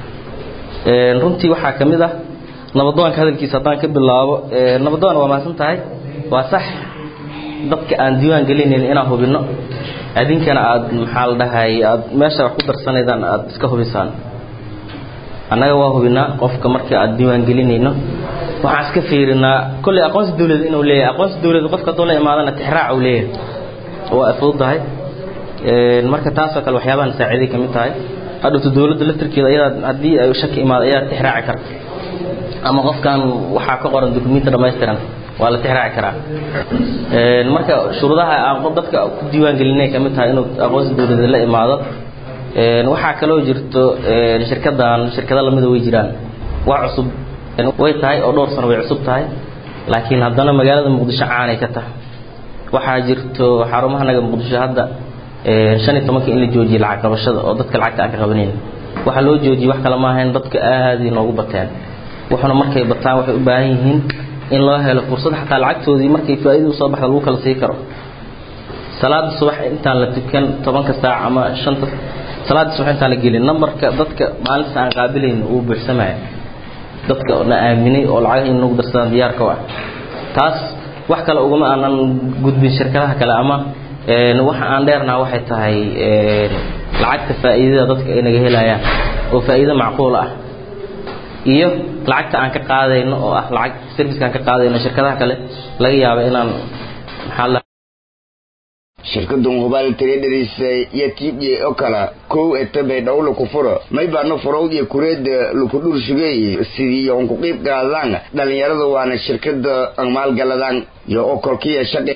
runtii waxaa ka mid ah nabadoonka hadalkiisa haddaan ka bilaabo nabadoon waa mahadsan tahay waa sax dadka aan diiwaan gelinayn inaan hubinno adinkana aad maxaa la dhahay aad meesha wax ku darsanaydaan aad iska hubisaan annaga waa hubinaa qofka marka aad diiwaan gelinayno waxaan iska fiirinaa kolley aqoonsi dawlad inuu leeyahay aqoonsi dawlad qofka hadduu la imaadana tixraac uu leeyahay waa fududahay marka taasoo kale waxyaabahan saaciiday ka mid tahay hadhowta dawladda laftirkeeda ayadaa haddii ay shaki imaado ayaa tixraaci karta ama qofkan waxaa ka qoran dukumenti dhammaystiran waa la tixraaci karaa marka shuruudaha aan dadka ku diiwaan gelinay ka mid tahay inuu aqoonsi dawladeed la imaado waxaa kaloo jirto shirkadan shirkado lamida way jiraan waa cusub way tahay oo dhowr sano way cusub tahay laakiin haddana magaalada muqdisho caanay ka tahay waxaa jirto xarumaha naga muqdisho hadda shan iyo tobanka in la joojiye lacag qabashada oo dadka lacagta aan ka qabanayn waxaa loo joojiyey wax kale ma ahayn dadka aad inoogu bateen wuxuna markay bataan waxay u baahan yihiin in loo helo fursad xataa lacagtoodii markay faa'iidadu soo baxda lagu kala sii karo salaada subax intaan la tukan tobanka saac ama shanta salaada subax intaan la gelin nambarka dadka maalintaas aan qaabilayna uu buuxsamaya dadka na aaminay oo lacag in nagu darsadaan diyaarka u ah taas wax kale ugama aanan gudbin shirkadaha kale ama waxa aan dheernaha waxay tahay lacagta faa'iidada dadka ay naga helayaan oo faa'iido macquul ah iyo lacagta aan ka qaadayno oo ah lacag serviceka aan ka qaadayno shirkadaha kale laga yaabo inaan maxaa la shirkadan hubaal traders iyo tiibye oo kala kow eta baydhawo laku furo may baano furow iyo kureeda laku dhurshugey sidii yoon ku qiib qaadaan dhalinyarada waana shirkada maalgaladaan iyo oo kolkiya shaqi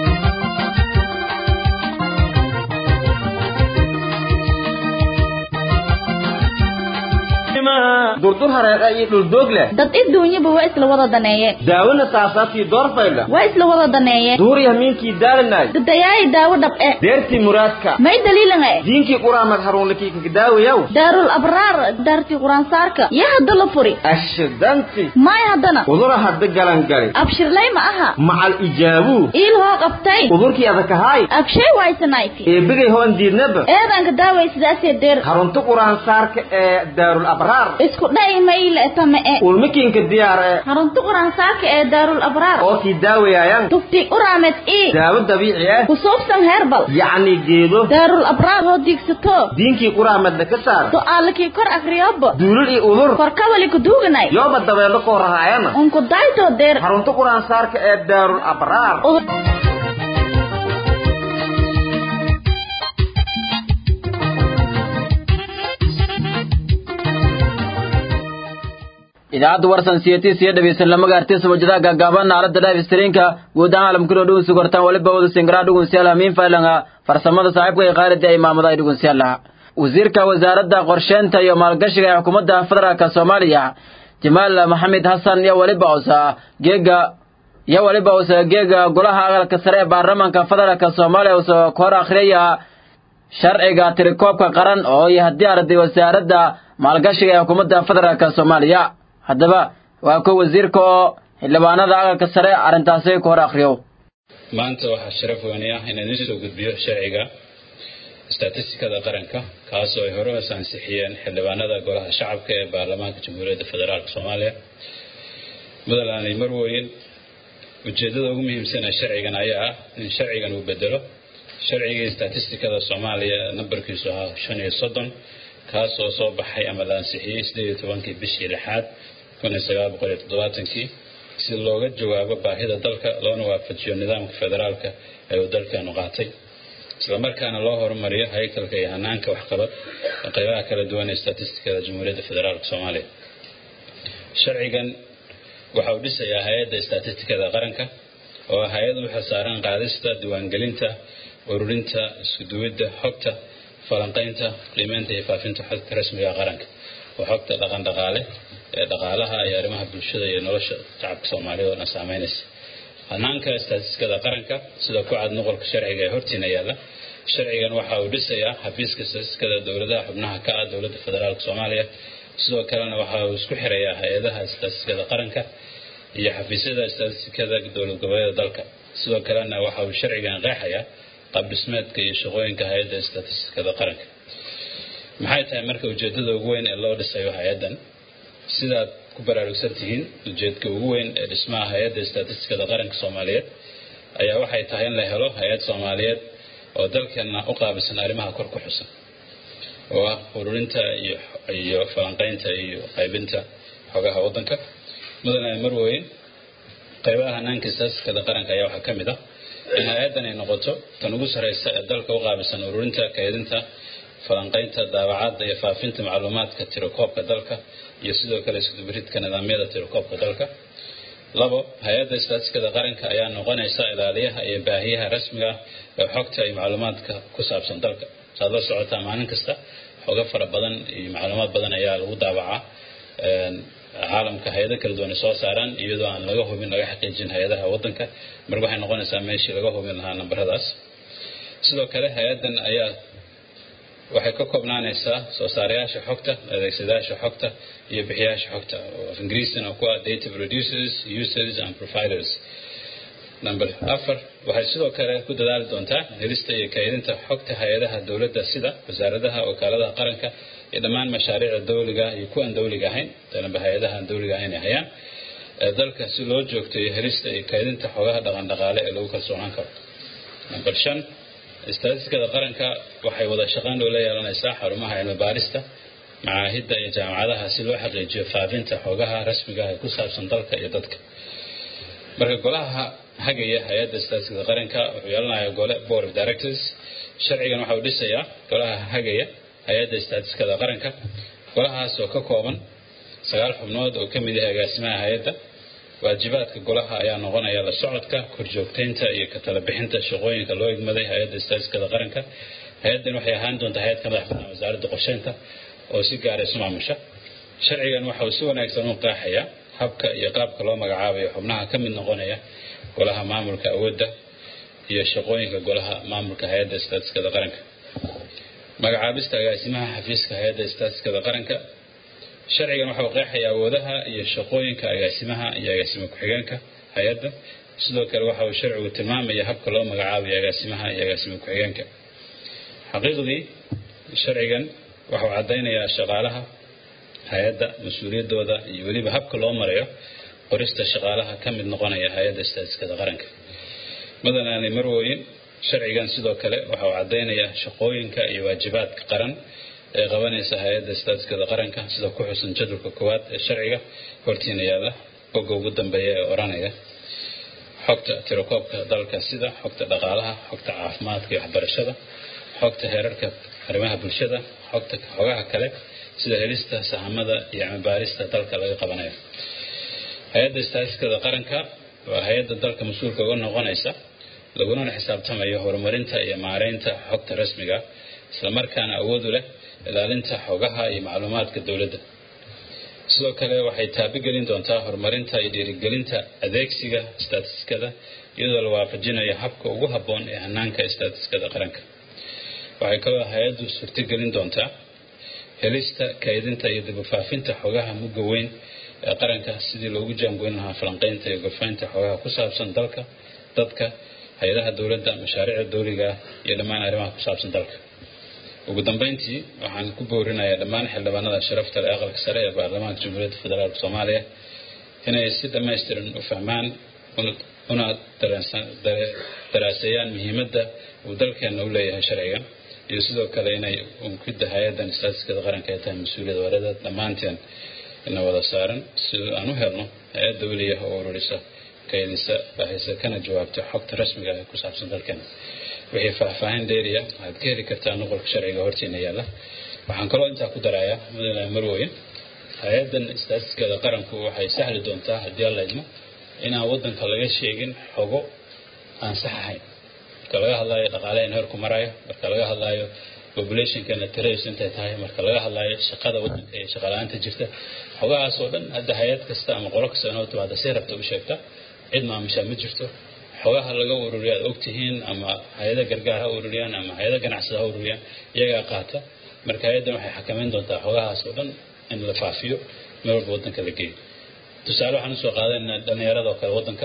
durdur hareeqa iyo dhuldoog leh dad iduunyaba waa isla wada daneeyeen daawona saasaabtii doorfaydha waa isla wada daneeyeen duuriya miinkii daalanay dadayaayi daawo dhab e deertii muraadka may daliilan e diinkii quraamad haruunlakii kakadaawayaw daarul abraar daartii quraansaarka yaa hadda la furi ashidanti may haddana udura hadda galangali abshirlay ma aha macal ijaabuu iil hoo qabtay udurkii adakahaay abshay waysanayti eebigay hoon diidnaba eedanka daaway sidaasee deer harunta quraansaarka ee daarul abraar isku dha'i mayle tama e ulmikiinka diyaar ee harunta quraansaarka ee daarul abraar oo kii daawayayaan tufti uraamed ii daawo dabiici ah kusuubsan herbal yacni geedo daarul abraar hoo diigsato diinkii quraamadna ka saar su'aalakii kor akriyobo duulul iyo udur korkawali kuduuganay yooba dabeelo koo rahaayana unku daytoo deer harunta quraansaarka ee daarul abraar idaacadda warsan siyatii siya dhegeysan lama gaartay samajadaha gaagaaban aalada live streamka guud ahaan caalamkuna dhugun sugortaan waliba wada singaraa dhugunsiyaalaha miin faylanga farsamada saaxiibka ee qaarada ay maamada ay dhugunsiyaalaha wasiirka wasaaradda qorsheynta iyo maalgashiga ee xukuumadda federaalka soomaaliya jamaal maxamed xasan iyo waliba usa geega iyo waliba usa geega golaha aqalka sare ee baarlamaanka federaalka soomaaliya usa hor akhriyaya sharciga tirikoobka qaran oo iyo haddii arday wasaaradda maalgashiga ee xukuumadda federaalka soomaaliya haddaba waa ko wasiirka oo xildhibaanada aqalka sare arrintaasi ku hor akhriyo maanta waxaa sharaf weyni ah inaan idiin soo gudbiyo sharciga statistikada qaranka kaasoo ay hore hoos ansixiyeen xildhibaanada golaha shacabka ee baarlamaanka jamhuuriyadda federaalk soomaaliya mudalaani marweyn ujeeddada ugu muhiimsan ee sharcigan ayaa ah in sharcigan uu bedelo sharcigii statistikada soomaaliya nambarkiisu ahaa shan iyo soddon kaas oo soo baxay ama la ansixiyey sideed iyo tobankii bishii lixaad kun iyo sagaal boqol iyo toddobaatankii si looga jawaabo baahida dalka loona waafajiyo nidaamka federaalka ee uu dalkeenu qaatay islamarkaana loo horumariyo haykalka iyo hanaanka waxqabad ee qaybaha kala duwan ee statistikada jamhuuriyadda federaalka soomaaliya sharcigan waxa uu dhisayaa hay-adda statistikada qaranka oo hay-ad u xilsaaran qaadista diiwaangelinta ururinta iskuduwidda xogta falanqaynta qiimeynta iyo faafinta xogta rasmiga qaranka oo xogta dhaqan dhaqaale ee dhaqaalaha iyo arrimaha bulshada iyo nolosha shacabka soomaaliyed oo dhan saameynaysa hanaanka statistikada qaranka sida ku cad noqolka sharciga ee hortiina yaalla sharcigan waxa uu dhisayaa xafiiska statistikada dowladaha xubnaha ka ah dowladda federaalka soomaaliya sidoo kalena waxa uu isku xirayaa hay-adaha statistikada qaranka iyo xafiisyada statistikada dowlad goboleeda dalka sidoo kalena waxa uu sharcigan qeexayaa qaabdhismeedka iyo shaqooyinka hay-adda statistikada qaranka maxay tahay marka ujeedada ugu weyn ee loo dhisayo hay-addan sidaad ku baraarugsan tihiin ujeedka ugu weyn ee dhismaha hay-adda statistikada qaranka soomaaliyeed ayaa waxay tahay in la helo hay-ad soomaaliyeed oo dalkeenna u qaabilsan arrimaha kor ku xusan oo ah ururinta iyo iyo falanqaynta iyo qaybinta xogaha waddanka mudane marweyn qaybaha hanaanka statistikada qaranka ayaa waxaa ka mid ah in hay-addan ay noqoto tan ugu sarreysa ee dalka u qaabilsan ururinta kaydinta falanqaynta daawacadda iyo faafinta macluumaadka tirakoobka dalka iyo sidoo kale iskudubiridka nidaamyada tirakoobka dalka labo hay-adda statistikada qaranka ayaa noqonaysa ilaaliyaha iyo baahiyaha rasmiga ee xogta iyo macluumaadka ku saabsan dalka saad la socotaa maalin kasta xogo fara badan iyo macluumaad badan ayaa lagu daawacaa caalamka hay-ado kala duwan ay soo saaraan iyadoo aan laga hubin laga xaqiijin hay-adaha waddanka marka waxay noqonaysaa meeshii laga hubin lahaa nambaradaas sidoo kale hay-addan ayaa waxay ka koobnaanaysaa soo saarayaasha xogta adeegsadayaasha xogta iyo bixiyaasha xogta oo af ingiriisina ku ah data producers users and providers number afar waxay sidoo kale ku dadaali doontaa helista iyo kaydinta xogta hay-adaha dowladda sida wasaaradaha wakaaladaha qaranka iyo dhammaan mashaariicda dawliga iyo kuwan dawliga ahayn danaba hay-adaha aan dawliga ahayn ay hayaan dalka si loo joogteeyo helista iyo kaydinta xogaha dhaqandhaqaale ee lagu kalsoonaan karo number shan istaatistikada qaranka waxay wada shaqayn oo la yeelanaysaa xarumaha cilmi baarista macaahidda iyo jaamacadaha si loo xaqiijiyo faafinta xogaha rasmiga ah ee ku saabsan dalka iyo dadka marka golaha hagaya hay-adda istaatistikada qaranka wuxuu yeelanayaa gole board of directors sharcigan waxa uu dhisayaa golaha hagaya hay-adda istaatistikada qaranka golahaas oo ka kooban sagaal xubnood oo ka mid yahay agaasimaha hay-adda waajibaadka golaha ayaa noqonaya la socodka korjoogteynta iyo ka tala bixinta shaqooyinka loo igmaday hay-adda istaatistikada qaranka hay-addan waxay ahaan doontaa hay-ad ka madax bannaan wasaaradda qorsheynta oo si gaara isu maamusha sharcigan waxa uu si wanaagsan u qaaxayaa habka iyo qaabka loo magacaabayo xubnaha ka mid noqonaya golaha maamulka awoodda iyo shaqooyinka golaha maamulka hay-adda istaatistikada qaranka magacaabista agaasimaha xafiiska hay-adda istaatistikada qaranka sharcigan waxa uu qeexayaa awoodaha iyo shaqooyinka agaasimaha iyo agaasimo ku-xigeenka hay-adda sidoo kale waxa uu sharcigu tilmaamaya habka loo magacaabayo agaasimaha iyo agaasimo ku-xigeenka xaqiiqdii sharcigan waxa uu caddaynayaa shaqaalaha hay-adda mas-uuliyaddooda iyo weliba habka loo marayo qorista shaqaalaha ka mid noqonaya hay-adda istaatistikada qaranka madanaani marwooyin sharcigan sidoo kale waxa uu caddaynayaa shaqooyinka iyo waajibaadka qaran ee qabanaysa hay-adda istaatistikada qaranka sida ku xusan jadwalka koowaad ee sharciga hortiina yaalla bogga ugu dambeeya ee odhanaya xogta tirakoobka dalka sida xogta dhaqaalaha xogta caafimaadka iyo waxbarashada xogta heerarka arrimaha bulshada xogta xogaha kale sida helista sahamada iyo cilmibaarista dalka laga qabanayo hay-adda istaatistikada qaranka waa hay-adda dalka mas-uulka uga noqonaysa lagunana xisaabtamayo horumarinta iyo maareynta xogta rasmiga islamarkaana awood u leh ilaalinta xogaha iyo macluumaadka dowladda sidoo kale waxay taabigelin doontaa horumarinta iyo dhiirigelinta adeegsiga istaatistikada iyadoo la waafajinayo habka ugu habboon ee hanaanka istaatistikada qaranka waxay kaloo hay-addu suurtogelin doontaa helista kaydinta iyo dibufaafinta xogaha mugga weyn ee qaranka sidii loogu jaangoyn lahaa falanqaynta iyo gorfaynta xogaha ku saabsan dalka dadka hay-adaha dowladda mashaariicda dowliga ah iyo dhammaan arrimaha ku saabsan dalka ugu dambeyntii waxaan ku boorinayaa dhammaan xildhibaanada sharafta leh aqalka sare ee baarlamaanka jamhuuriyadda federaalk soomaaliya inay si dhammaystiran u fahmaan una daraaseeyaan muhiimadda uu dalkeenna u leeyahay sharcigan iyo sidoo kale inay unkida hay-addan istaatistikada qaranka ay tahay mas-uuliyad wareeda dhammaanteen ina wada saaran si aan u helno hay-ad dawliya oo ururisa kaydisa baahisa kana jawaabta xogta rasmiga ee ku saabsan dalkeena wixii faahfaahin dheeriya waxaad ka heli kartaa nuqolka sharciga hortiina yaalla waxaan kaloo intaa ku darayaa mudane marweyn hay-addan istaatistikada qaranku waxay sahli doontaa haddii alla idmo inaan waddanka laga sheegin xogo aan sax ahayn marka laga hadlaayo dhaqaalahan heerku marayo marka laga hadlaayo populationkana tiradiisu intay tahay marka laga hadlaayo shaqada waddanka iyo shaqala-aanta jirta xogahaas oo dhan hadda hay-ad kasta ama qolo kasta inoo timaada si rabta u sheegta cid maamushaa ma jirto xogaha laga ururiya aad ogtihiin ama hay-ada gargaar ha ururiyaan ama hay-ada ganacsada ha ururiyaan iyagaa qaata marka hay-addan waxay xakameyn doontaa xogahaas oo dhan in la faafiyo meel walba waddanka la geeyo tusaale waxaan usoo qaadanaynaa dhallinyarada oo kale waddanka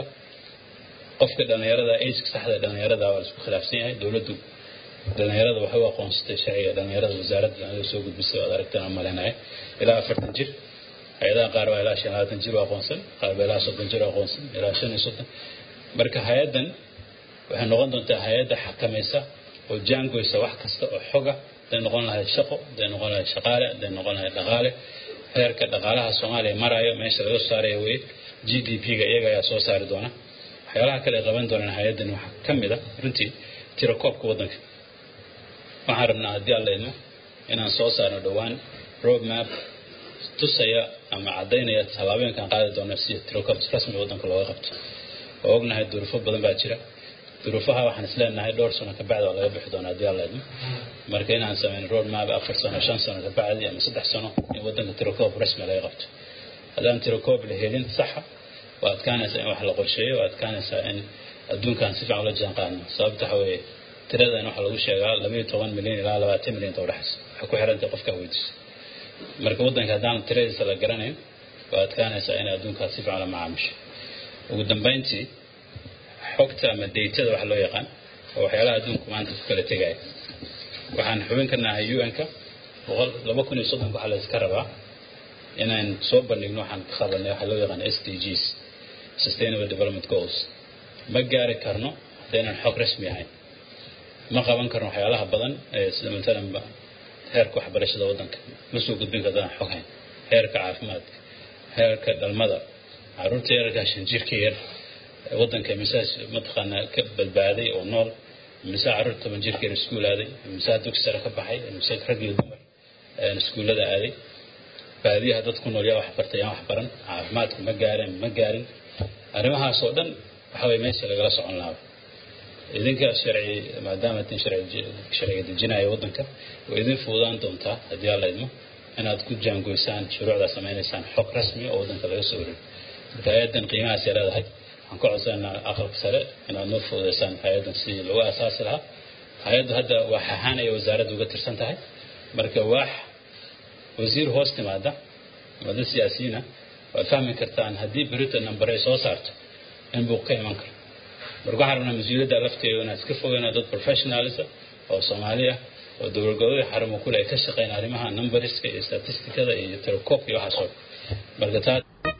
qofka dhallinyarada ageka saxda dhallinyarada waa la isku khilaafsan yahay dowladdu dhallinyarada waxay u aqoonsatay sharciga dhallinyarada wasaaradda dhallinyarada soo gudbisay waad aragteen aan malaynahay ilaa afartan jir hay-adaha qaar baa ilaa shan labaatan jir u aqoonsan qaar baa ilaa soddon jir u aqoonsan ilaa shan iyo soddon marka hay-addan waxay noqon doontaa hay-adda xakamaysa oo jaangoysa wax kasta oo xoga haday noqon lahayd shaqo haday noqon lahayd shaqaale haday noqon lahayd dhaqaale heerka dhaqaalaha soomaaliya marayo meesha laga soo saaraya weye g d p-ga iyaga ayaa soo saari doona waxyaalaha kale ay qaban doonaan hay-addan waxaa ka mid a runtii tirakoobka waddanka waxaan rabnaa haddii alla idmo inaan soo saarno dhowaan road map tusaya ama caddaynaya tallaabooyinkaan qaadi doono si tirakoob rasmi waddanka looga qabto oo ognahay duruufo badan baa jira duruufaha waxaan isleenahay dhowr sano kabacdi waa laga bixi doonaa haddii alla idmo marka inaan sameyn road map afar sano shan sano kabacdi ama saddex sano in waddanka tirakoob rasmi laga qabto haddaan tirakoob la helin saxa waa adkaanaysaa in wax la qorsheeyo waa adkaanaysaa in adduunkan si fiican ula jaan qaadno sababta waxa weeye tiradan waxaa lagu sheegaa labaiyo toban milyan ilaa labaatan milyan inta udhexaysa waxay ku xirantay qofka weydiiso marka waddanka haddaan tiradiisa la garanayn waa adkaanaysaa inay adduunkaas si fiican la macaamusho ugu dambeyntii xogta ama datada waxa loo yaqaan oo waxyaalaha adduunku maanta ku kala tegaya waxaan xubin ka nahay un-ka boqol laba kun iyo soddonka waxaa la iska rabaa inaan soo bandhigno waxaan ka qabanay waxa loo yaqaan s d gs sustainable development goals ma gaari karno haddaynan xog rasmi ahayn ma qaban karno waxyaalaha badan ee sida matalan heerka waxbarashada waddanka ma soo gudbin karno haddaan xog hayn heerka caafimaadka heerka dhalmada caruurta yararka shan jirka yar waddanka misaas mataqaanaa ka badbaaday oo nool mise caruur toban jirka yar iskuul aaday mise dugsi sare ka baxay mise rag iyo dumar iskuullada aaday baadiyaha dad ku nool yaa wax bartay yaan wax baran caafimaadka ma gaareen ma gaarin arrimahaas oo dhan waxa weye meesha lagala socon lahaa idinka sharci maadaama tin sharciga dejinaya waddanka way idin fududaan doontaa haddii alla idmo inaad ku jaangoysaan shuruucdaa samaynaysaan xog rasmi oo waddanka laga soo wareego marka hay-addan qiimahaasay leedahay waxaan ka codsanaa aqalka sare inaad noo fududaysaan hay-addan sidii lagu asaasi lahaa hay-addu hadda waax ahaan ayay wasaaradda uga tirsan tahay marka waax wasiir hoos timaada ama dad siyaasiyiina waad fahmi kartaan haddii berita number ay soo saarto in buuq ka iman karo marka waxaan rabnaa mas-uuliyadda lafteedu inaad iska fogeyno dad professionalisa oo soomaali ah oo dowlad goboleed xarumo kule ay ka shaqeyn arrimaha numberiska iyo statistikada iyo telecoobka iyo waxaas oo marka taa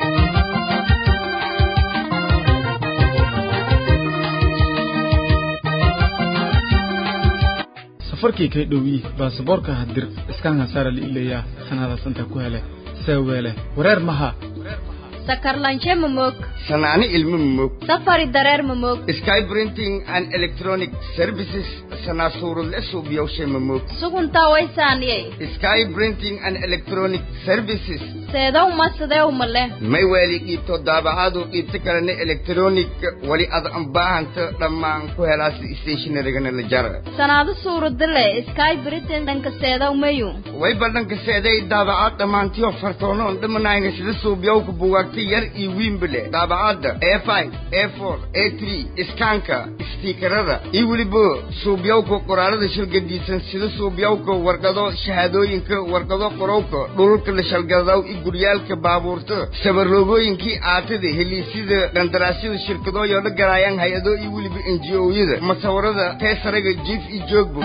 safarkii kay dhowyi baasaboorka hadir iskaanka saara la ilayaa sanadaas inta ku hele seeweele wareer maha sakarlanshe mamog sanaani ilmo mamog safari dareer mamog sky printing and electronic services sanaasuurudle suubiyowshe mamog suguntaa waysaaniyey sky printing and electronic services seedow ma sideew male may weeli qiibto daabacaadu qiibto kalena electronic wali ad baahanta dhammaan ku helaasi stationarigana la jara sanaado suuradile sky britain dhanka seedow mayu way badhanka seeday daabacaad dhammaantiyo fartoonoon dhamanayna sida suubiyowka bugaagta yar iyo wiinbale daabacaadda a five a four a three iskaanka istiikarada iyo weliba suubyowka qoraalada shalgadiisan sida suubyowka warqado shahaadooyinka warqado qorowka dhulka la shalgadaw iyo guryaalka baabuurta sabarloogooyinkii aatada heliisyada qandaraasyada shirkadooyoo la galaayaan hay-ado iyo weliba enji-ooyada masawirada teesaraga jiif iyo joogbo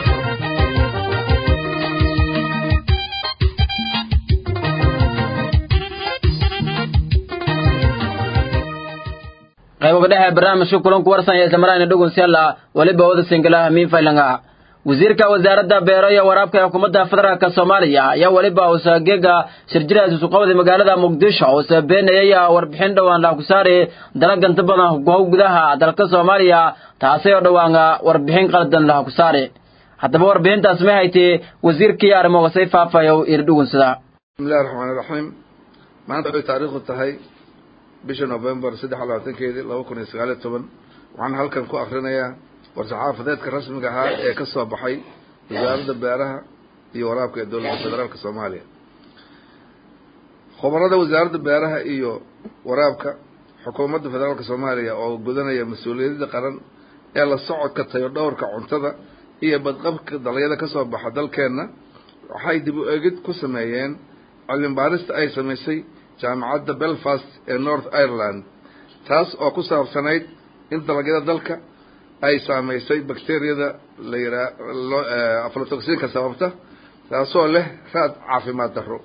qayboga dhexe barnaamijka kulanku warsan ee samarayna dhugunsyalla weliba wada singalaha miinfaylanga wasiirka wasaaradda beero iyo waraabka ee xukuumadda federaalka soomaaliya ayaa weliba usageega shirjiraas isuqabada magaalada muqdisho oo sabeenayay warbixin dhowaan laakusaari dalaganta badan gow gudaha dalka soomaaliya taasi oo dhowaan warbixin qaldan lahakusaari haddaba warbixintaas ma haytee wasiirkii arrimoga say faafayo iri dhugunsada bismillahi raxmaani raxiim maanta waxay taariikhdu tahay bisha novembar saddex labaatankeedii laba kun iyo sagaal iyo toban waxaan halkan ku akrinayaa war-saxaafadeedka rasmiga ahaa ee ka soo baxay wasaaradda beeraha iyo waraabka ee dowladda federaalka soomaaliya khubarada wasaaradda beeraha iyo waraabka xukuumadda federaalka soomaaliya oo gudanaya mas-uuliyadda qaran ee la socodka tayo dhowrka cuntada iyo badqabka dalagyada ka soo baxa dalkeenna waxay dib u eegid ku sameeyeen cilmi baarista ay samaysay jaamacadda belfast ee north ireland taas oo ku saabsanayd in dalagyada dalka ay saameysay bacteriyada la yiraa aflatoxinka sababta taasoo leh raad caafimaad darro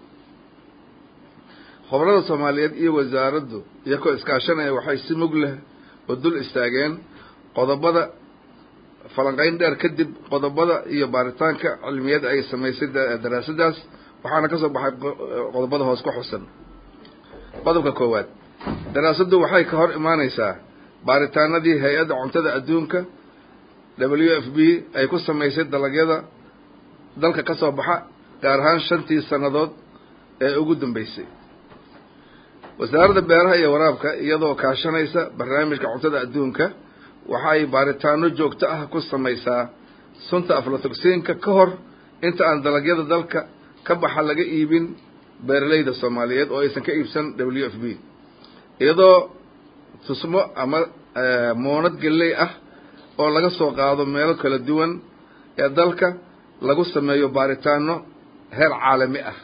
khubarada soomaaliyeed iyo wasaaraddu iyakoo iskaashanaya waxay si mug leh oo dul istaageen qodobada falanqeyn dheer kadib qodobada iyo baaritaanka cilmiyada ay samaysay daraasadaas waxaana ka soo baxay qodobada hoos ku xusan qodobka koowaad daraasaddu waxay ka hor imaaneysaa baaritaanadii hay-adda cuntada adduunka w f b ay ku samaysay dalagyada dalka ka soo baxa gaar ahaan shantii sannadood ee ugu dambeysay wasaaradda beeraha iyo waraabka iyadoo kaashanaysa barnaamijka cuntada adduunka waxay baaritaano joogto ah ku samaysaa sunta aflatoxinka ka hor inta aan dalagyada dalka ka baxa laga iibin beeralayda soomaaliyeed oo aysan ka iibsan w f b iyadoo tusmo ama moonad galley ah oo laga soo qaado meelo kala duwan ee dalka lagu sameeyo baaritaano heer caalami ah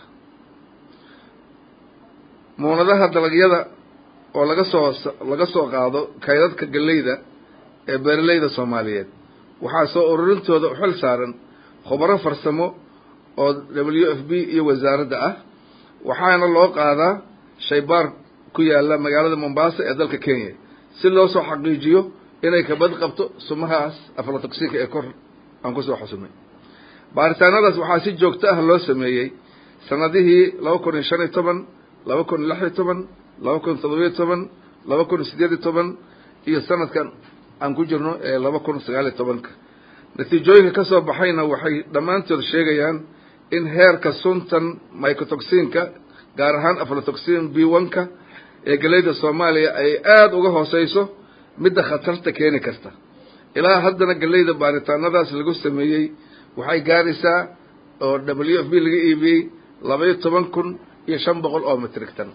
muunadaha dalagyada oo laga soo laga soo qaado kaydadka galleyda ee beeralayda soomaaliyeed waxaa soo ururintooda u xil saaran khubaro farsamo oo w f b iyo wasaaradda ah waxaana loo qaadaa shaybaar ku yaala magaalada mombasa ee dalka kenya si loo soo xaqiijiyo inay kabad qabto sumahaas aflatoxiinka ee kor aan kusoo xusumay baaritaanadaas waxaa si joogto ah loo sameeyey sanadihii laba kun iyo shan iyo toban laba kun iyo lix iyo toban laba kun iyo toddobiyo toban laba kun iyo sideed iyo toban iyo sanadkan aan ku jirno ee laba kun sagaal iyo tobanka natiijooyinka ka soo baxayna waxay dhammaantood sheegayaan in heerka suntan mycotoxinka gaar ahaan aflatoxin b one-ka ee galeyda soomaaliya ay aada uga hooseyso midda khatarta keeni karta ilaa haddana galeyda baaritaanadaas lagu sameeyey waxay gaaraysaa oo w f b laga iibiyey labaiyo toban kun iyo shan boqol oo metrig tan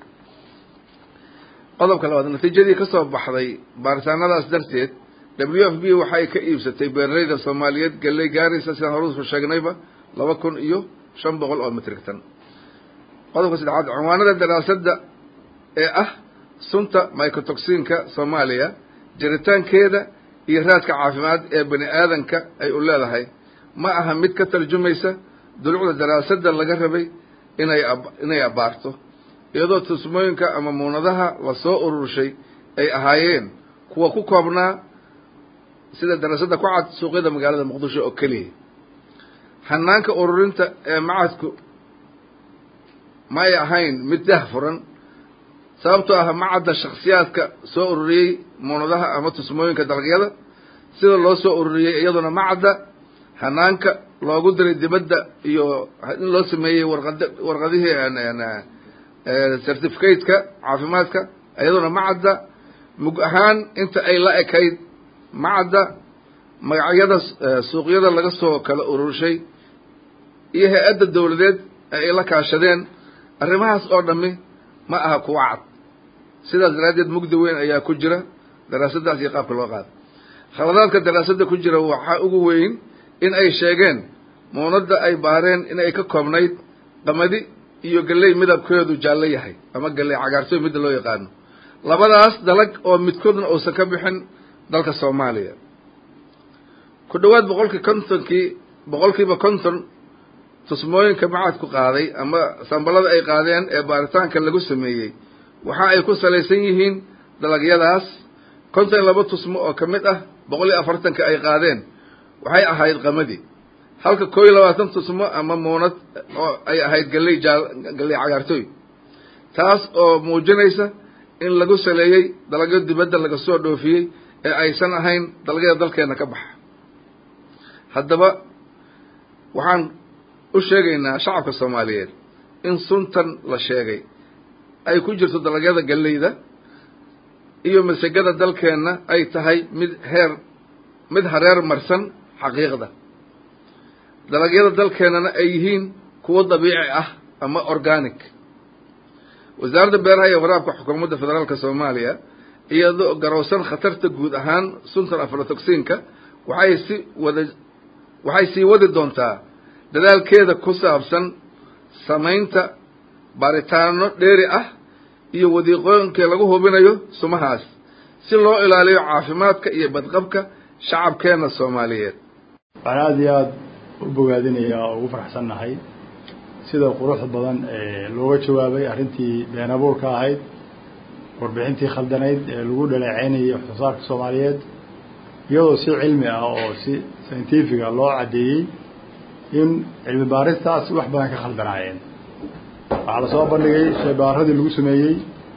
qodobka labaad natiijadii ka soo baxday baaritaanadaas darteed w f b waxay ka iibsatay beeralayda soomaaliyeed galey gaaraysa sidaan horusu sheegnayba laba kun iyo shan boqol oo metrig tan qodobka saddexaad cinwaanada daraasadda ee ah sunta mycotoxinka soomaaliya jiritaankeeda iyo raadka caafimaad ee bani aadanka ay u leedahay ma aha mid ka tarjumaysa dulucda daraasadda laga rabay inay inay abaarto iyadoo tusmooyinka ama muunadaha lasoo ururshay ay ahaayeen kuwa ku koobnaa sida daraasadda ku cad suuqyada magaalada muqdisho oo keliya hanaanka ururinta ee macadku may ahayn mid dah furan sababtoo ah macadda shaksiyaadka soo ururiyey muunadaha ama tusmooyinka dalagyada sida loo soo ururiyey iyaduna macadda hanaanka loogu diray dibadda iyo in loo sameeyey warqad warqadihii certificateka caafimaadka iyaduna macadda mug ahaan inta ay la ekayd macadda magacyada suuqyada laga soo kala ururshay iyo hay-adda dawladeed ee ay la kaashadeen arrimahaas oo dhami ma aha kuwa cad sidaas daraaddeed mugdi weyn ayaa ku jira daraasaddaas iyo qaabka loo qaada khaladaadka daraasadda ku jira waxaa ugu weyn in ay sheegeen muunadda ay baareen in ay ka koobnayd qamadi iyo galley midabkeedu jaallo yahay ama galley cagaartooy midda loo yaqaano labadaas dalag oo midkoodna uusan ka bixin dalka soomaaliya ku dhowaad boqolkii kontonkii boqolkiiba konton tusmooyinka macadku qaaday ama sambalada ay qaadeen ee baaritaanka lagu sameeyey waxa ay ku salaysan yihiin dalagyadaas konton iyo laba tusmo oo ka mid ah boqol iyo afartanka ay qaadeen waxay ahayd qamadi halka koo iyo labaatan tusmo ama muunad oo ay ahayd galley jaal galley cagaartooy taas oo muujinaysa in lagu saleeyey dalagyo dibadda laga soo dhoofiyey ee aysan ahayn dalagyada dalkeena ka baxa haddaba waxaan u sheegaynaa shacabka soomaaliyeed in suntan la sheegay ay ku jirto dalagyada galleyda iyo masegada dalkeenna ay tahay mid heer mid hareer marsan xaqiiqda dalagyada dalkeennana ay yihiin kuwo dabiici ah ama organic wasaaradda beeraha iyo waraabka xukuumadda federaalka soomaaliya iyadoo garowsan khatarta guud ahaan suntan aflatoxinka waxay si wada waxay sii wadi doontaa dadaalkeeda ku saabsan samaynta baaritaano dheeri ah iyo wadiiqooyinkii lagu hubinayo sumahaas si loo ilaaliyo caafimaadka iyo badqabka shacabkeenna soomaaliyeed waxaan aada iyo aada u bogaadinayaa oo ugu faraxsannahay sida quruxda badan ee looga jawaabay arrintii been abuurka ahayd warbixintii khaldanayd ee lagu dhaleeceynayay waxsoosaarka soomaaliyeed iyadoo si cilmi ah oo si scientifica loo caddeeyey in cilmi baaristaas wax badan ka khaldanaayeen waxaa lasoo bandhigay shaybaaradii lagu sameeyey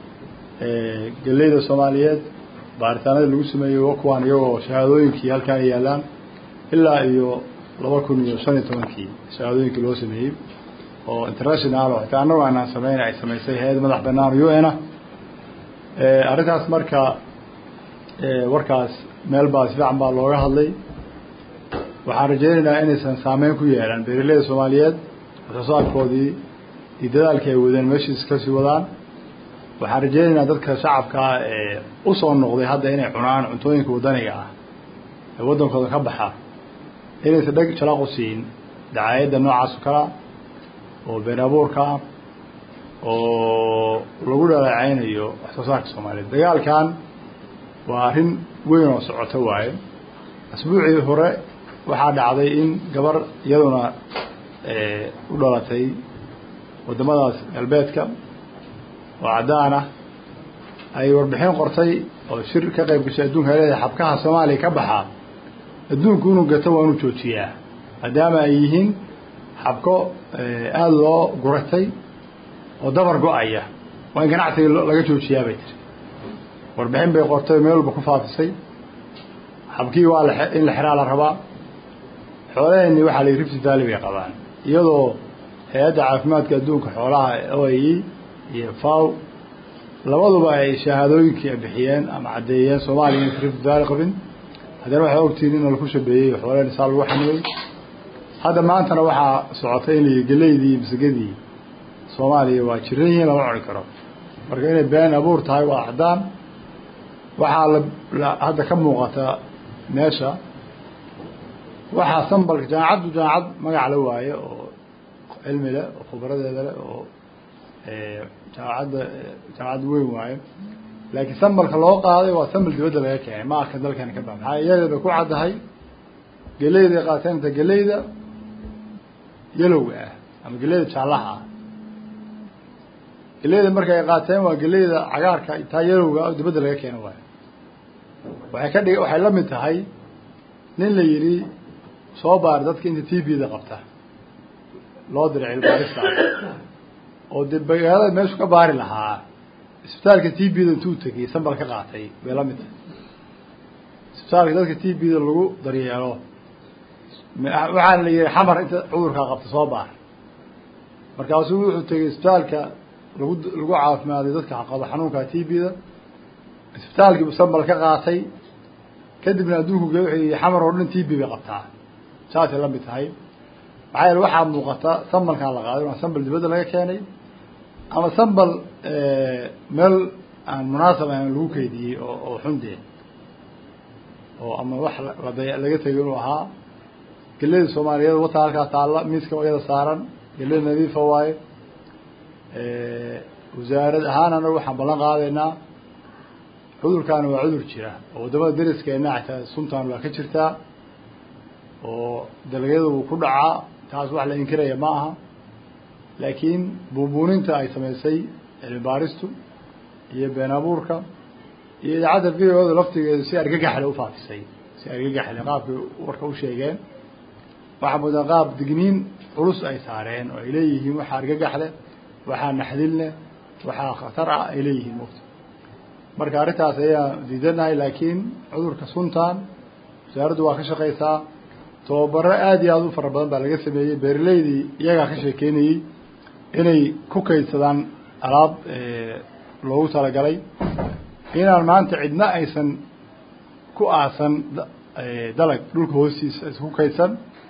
galleyda soomaaliyeed baaritaanadii lagu sameeyey wakuwaan iyagoo shahaadooyinkii halkaan ay yaalaan ilaa iyo laba kun iyo shan iyo tobankii shahaadooyinkii loo sameeyey oo international oo xitaa annagu aanaan sameyn ay samaysay hay-ad madax banaan u n ah arrintaas marka warkaas meel baa si fiican baa looga hadlay waxaan rajaynaynaa inaysan saameyn ku yeelan beeraleyda soomaaliyeed waxsoosaarkoodii iyo dadaalkii ay wadeen meeshiis kasii wadaan waxaan rajaynaynaa dadka shacabkaa ee usoo noqday hadda inay cunaan cuntooyinka waddaniga ah ee waddankooda ka baxa inaysan dheg jalaqu siin dacaayadda noocaas oo kalea oo been abuurka ah oo lagu dhaleeceynayo wax soo saarka soomaaliyeed dagaalkan waa arrin weyn oo socoto waaye asbuucii hore waxaa dhacday in gabar iyaduna u dhalatay waddamadaas galbeedka oo caddaan ah ay warbixin qortay oo shir ka qayb gashay adduunka leedahay xabkaha soomaaliya ka baxaa adduunku inuu gato waa inuu joojiyaa maadaama ay yihiin xabko aada loo guratay oo dabar go-aya waa in ganacsiga laga joojiyaa bay tiri warbixin bay qortay meel walba ku faafisay xabkii waa la in la xiraa la rabaa xoolaheenni waxaa la yidhi rifty valley bay qabaan iyadoo hay-adda caafimaadka adduunka xoolaha o a e iyo faw labaduba ay shahaadooyinkii bixiyeen ama caddeeyeen soomaaliya inaysa rifty valley qabin haddana waxay ogtihiin in laku shabeeyey xoolaheen saa lagu xanibay hadda maantana waxaa socotay in la yidhi geleydii masagadii soomaaliya waa jiran yihiin lama cuni karo marka inay been abuur tahay waa caddaan waxaa la hadda ka muuqata meesha waxaa sambalka jaamacaddu jaamacad magac la waaye oo cilmi leh oo khibradeeda leh oo jaamacadda jaamacad weyn waaye laakiin sambalka loo qaaday waa sambal dibadda laga keenay ma arka dalkani ka ba maxaa iyaga bay ku caddahay geleyday qaateen inta geleyda yalowga ah ama geleyda jaallaha ah geleyda marka ay qaateen waa geleyda cagaarka taa yalowga oo dibadda laga keeno waayo waxay ka dhig waxay la mid tahay nin la yidhi soo baar dadka inta t v-da qabta loo diray cilbaarista oo de magaalada meeshu ka baari lahaa isbitaalka t v-da intuu tegay sambal ka qaatay bay la mid tahay isbitaalka dadka t v-da lagu daryeelo waxaana la yihi xamar inta cudurkaa qabta soo baar markaasuu wuxuu tegay isbitaalka lagu lagu caafimaaday dadka qaba xanuunka t v-da isbitaalkiibu sambal ka qaatay kadibna adduunku ge wuxuu yihi xamar oo dhan t v bay qabtaa saasay la mid tahay maxaa yeele waxaa muuqata sambalkaan la qaaday waa sambal dibadda laga keenay ama sambal meel aan munaasab ahan lagu keydiyey oo oo xundee oo ama wax lada laga tegay inuu ahaa geleda soomaaliyeed wata halkaa taalla miiska iyada saaran geleda nadiifa waaye wasaarad ahaan anagu waxaan ballan qaadaynaa cudurkaani waa cudur jira oo waddamada dariskeenna xataa suntan waa ka jirtaa oo dalagyada wuu ku dhacaa taas wax la inkiraya ma aha laakiin buubuuninta ay samaysay cilmi baaristu iyo been abuurka iyo idaacadda v o da laftigeedu si argagaxle ufaafisay si argagaxle qaabkay warka u sheegeen waxaa moodaa qaab digniin culus ay saareen oo ay leeyihiin waxaa argagaxle waxaa naxdinleh waxaa khatar ah ay leeyihiin mugta marka arrintaas ayaan diidanahay laakiin cudurka suntan wasaaraddu waa ka shaqaysaa tababaro aada iyo aada u fara badan baa laga sameeyey beeraleydii iyagaa ka sheekeynayey inay ku kaydsadaan alaab loogu talagalay inaan maanta cidna aysan ku aasan dalag dhulka hoostiisa aysan ku kaydsan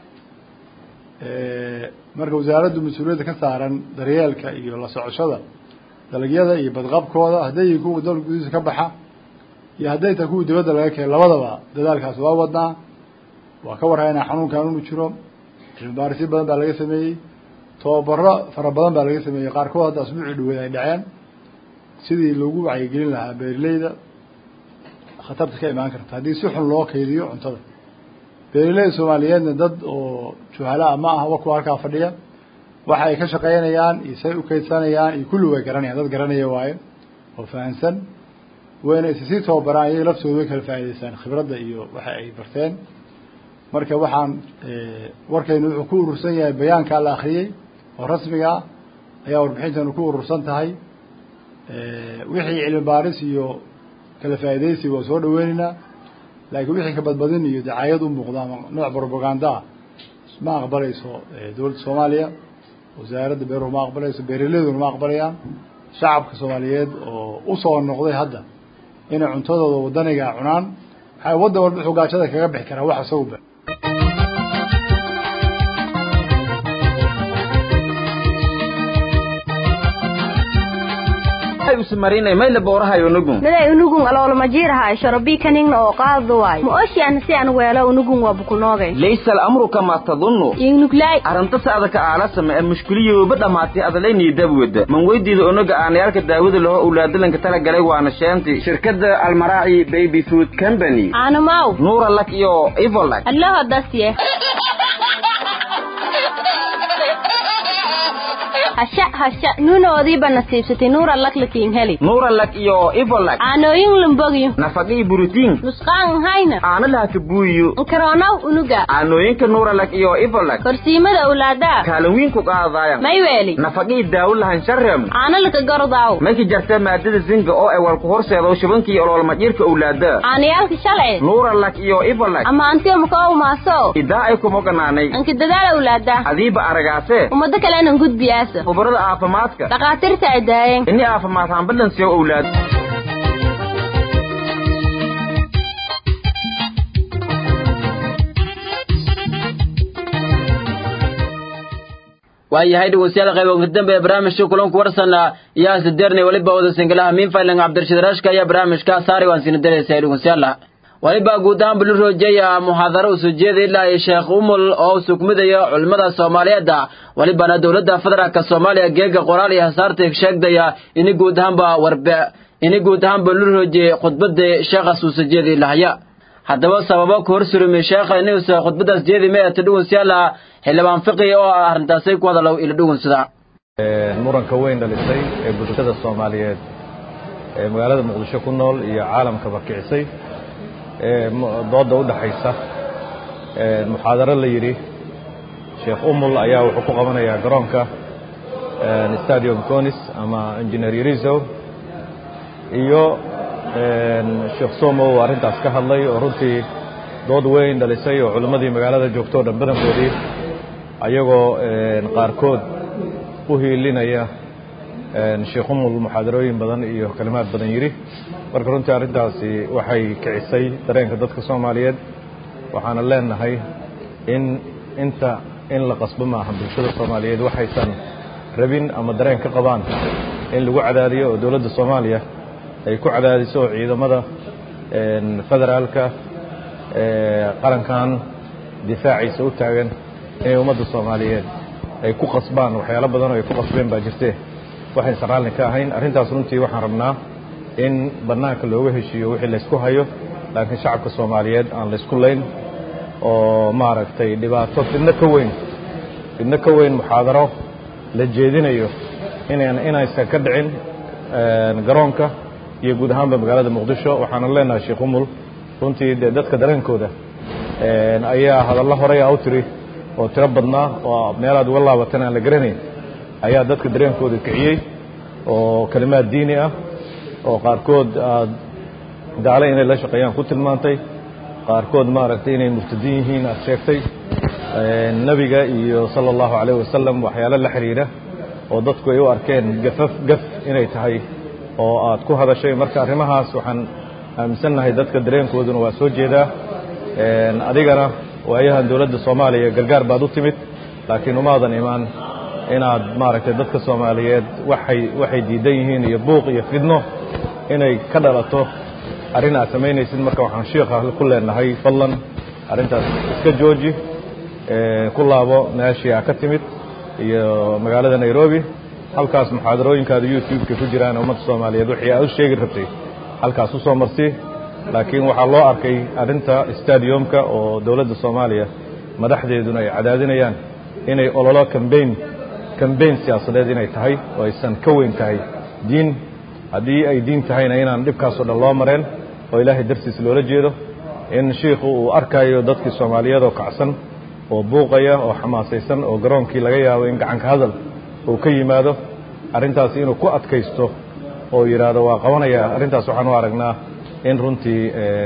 marka wasaaraddu mas-uuliyadda ka saaran daryeelka iyo la socoshada dalagyada iyo badqabkooda hadday yihiin kuwa dalka gudihiisa ka baxa iyo hadday tahay kuwa dibadda laga keenay labadaba dadaalkaas waa wadnaa waa ka warhaynaa xanuunkan inu jiro cilmi baarisyo badan baa laga sameeyey tababaro fara badan baa laga sameeyey qaarkood hadda asbuucii dhaweed ay dhaceen sidii loogu wacyigelin lahaa beeraleyda khatarta ka imaan karta haddii si xun loo kaydiyo cuntada beeraleyda soomaaliyeedna dad oo juhalaa ma aha wa kuwa halkaa fadhiya waxa ay ka shaqaynayaan iyo say u kaydsanayaan iyo kulli way garanayaan dad garanaya waaye oo fahamsan wayna is sii tababaraan iyaga laftooda way kala faa'idaystaan khibradda iyo waxa ay barteen marka waxaan warkaynu wuxuu ku urursan yahay bayaankaa la akriyey oo rasmiga ah ayaa warbixintanu ku urursan tahay wixii cilmi baaris iyo kala faa'iidaysi waa soo dhaweyneynaa laakiin wixii ka badbadin iyo dacaayad u muuqda ama nooc propaganda ah ma aqbalayso dowladda soomaaliya wasaaradda beeruhu ma aqbalayso beeraleyduna ma aqbalayaan shacabka soomaaliyeed oo usoo noqday hadda inay cuntadooda wadaniga cunaan waxaa waddan walba xugaajada kaga bixi karaa wax isaguba usmarinay mayla boorahay unugun miday unugun aloolama jiirahay shorobii kaningna oo qaadu waay ma oshiana si aan weelo unugun waa bukunoogay laysa alamru kama tadunnu ingnuglay arrinta saadaka aalasama ee mushkiliyooba dhammaatay adalaynii dabwada man weydiida unuga aanayaalka daawada laho owlaadalanka talagalay waana sheenti shirkadda almaraaci baby food company aanamaw nuura lak iyo ivolak allaho dasye hasha hasha nuunoodiiba nasiibsatay nuura lak lakiin heli nuura lak iyo ivolak aanooyin lumbogyo nafaqii buritiin nusqaan hayna aana lahaka buuyo nkaroonaw unuga aanooyinka nuura lak iyo ivolak korsiimada owlaadaa kaalin wiin ku qaadaayan may weeli nafaqii daawo lahan sharem aana laka gordaaw mayka jarta maadada zinga oo ay walku horseedo shubankii oloolmadhiirka owlaada aanayaalka shalay nuura lak iyo ivolak ama antiyo makoo maaso idaa ay kumoganaanay anka dadaal owlaada adiiba aragaase ummado kalenan gudbiyaasa khubarada caafimaadka dhakhaatiirta ay daayeen ini caafimaad hambalansiyo owlaad waayahay dhegeystayaal qayb ugu dambe barnaamijka kulanku warsana iyo sideernay waliba wada singalaha miinfailing cabdirashiid rashka ayaa barnaamijka saari waan sina dareysay dhegeystayaal waliba guud ahaan bulu roojaya muxaadaro u soo jeeday ilaa iyo sheekh umul oo sugmidaya culimmada soomaaliyeed walibana dowladda federaalka soomaaliya geega qoraal iyo hasaarta sheegdaya ini guud ahaanba warbe ini guud ahaanba lu roojiyey khudbada sheekhaas uu soo jeeday lahaya haddaba sababo ku hor surumay sheekha inuusa khudbadaas jeedi meeta dhugunsiyaala xildhibaan fiqi oo ah arrintaasay ku hadalow ila dhugunsada muranka weyn dhalisay ee bulshada soomaaliyeed ee magaalada muqdisho ku nool iyo caalamkaba kicisay dooda u dhaxaysa muxaadaro la yidhi sheekh umul ayaa wuxuu ku qabanayaa garoonka stadium conis ama engineer yariso iyo sheekh somo uu arrintaas ka hadlay oo runtii dood weyn dhalisay oo culimmadii magaalada joogto o dhan badankoodii ayagoo qaarkood u hiilinaya sheekh umul muxaadarooyin badan iyo kalimaad badan yidhi marka runtii arrintaasi waxay kicisay dareenka dadka soomaaliyeed waxaana leenahay in inta in la qasbo maaha bulshada soomaaliyeed waxaysan rabin ama dareen ka qabaan in lagu cadaadiyo oo dowladda soomaaliya ay ku cadaadiso ciidamada federaalka qarankan difaaciisa u taagan inay ummadda soomaaliyeed ay ku qasbaan waxyaalo badan oo ay ku qasbeen baa jirte waxaysan raalli ka ahayn arrintaas runtii waxaan rabnaa in bannaanka looga heshiiyo wixii laysku hayo laakiin shacabka soomaaliyeed aan laysku layn oo maaragtay dhibaato fidno ka weyn fidno ka weyn muxaadaro la jeedinayo inan inaysan ka dhicin garoonka iyo guud ahaanba magaalada muqdisho waxaana leenahay sheekh umul runtii dee dadka dareenkooda ayaa hadallo horey a u tiri oo tiro badnaa oo meelaad uga laabatan aan la garanayn ayaa dadka dareenkooda kiciyey oo kalimaad diini ah oo qaarkood aad daale inay la shaqeeyaan ku tilmaantay qaarkood maaragtay inay murtadiin yihiin aad sheegtay nebiga iyo sala allahu calayh wasalam waxyaalo la xidhiidha oo dadku ay u arkeen gafaf gaf inay tahay oo aad ku hadashay marka arrimahaas waxaan aaminsannahay dadka dareenkooduna waa soo jeedaa adigana waayahan dowladda soomaaliya gargaar baad u timid laakiin umaadan imaan inaad maaragtay dadka soomaaliyeed waxay waxay diidan yihiin iyo buuq iyo fidno inay ka dhalato arrin aad samaynaysid marka waxaan shiikha ku leenahay fadlan arrintaas iska jooji ku laabo meeshii aa ka timid iyo magaalada nairobi halkaas muxaadarooyinkaada youtube-ka ku jiraan ummadda soomaaliyeed wixii aad u sheegi rabtay halkaas u soo marsi laakiin waxaa loo arkay arrinta stadiumka oo dowladda soomaaliya madaxdeeduna ay cadaadinayaan inay ololo cambain cambain siyaasadeed inay tahay oo aysan ka weyn tahay diin haddii ay diin tahayna inaan dhibkaasoo dhan loo mareen oo ilaahay dartiis loola jeedo in shiikhu uu arkayo dadkii soomaaliyeed oo kacsan oo buuqaya oo xamaasaysan oo garoonkii laga yaabo in gacanka hadal uu ka yimaado arrintaasi inuu ku adkaysto oo yidhaahdo waa qabanaya arrintaas waxaan u aragnaa in runtii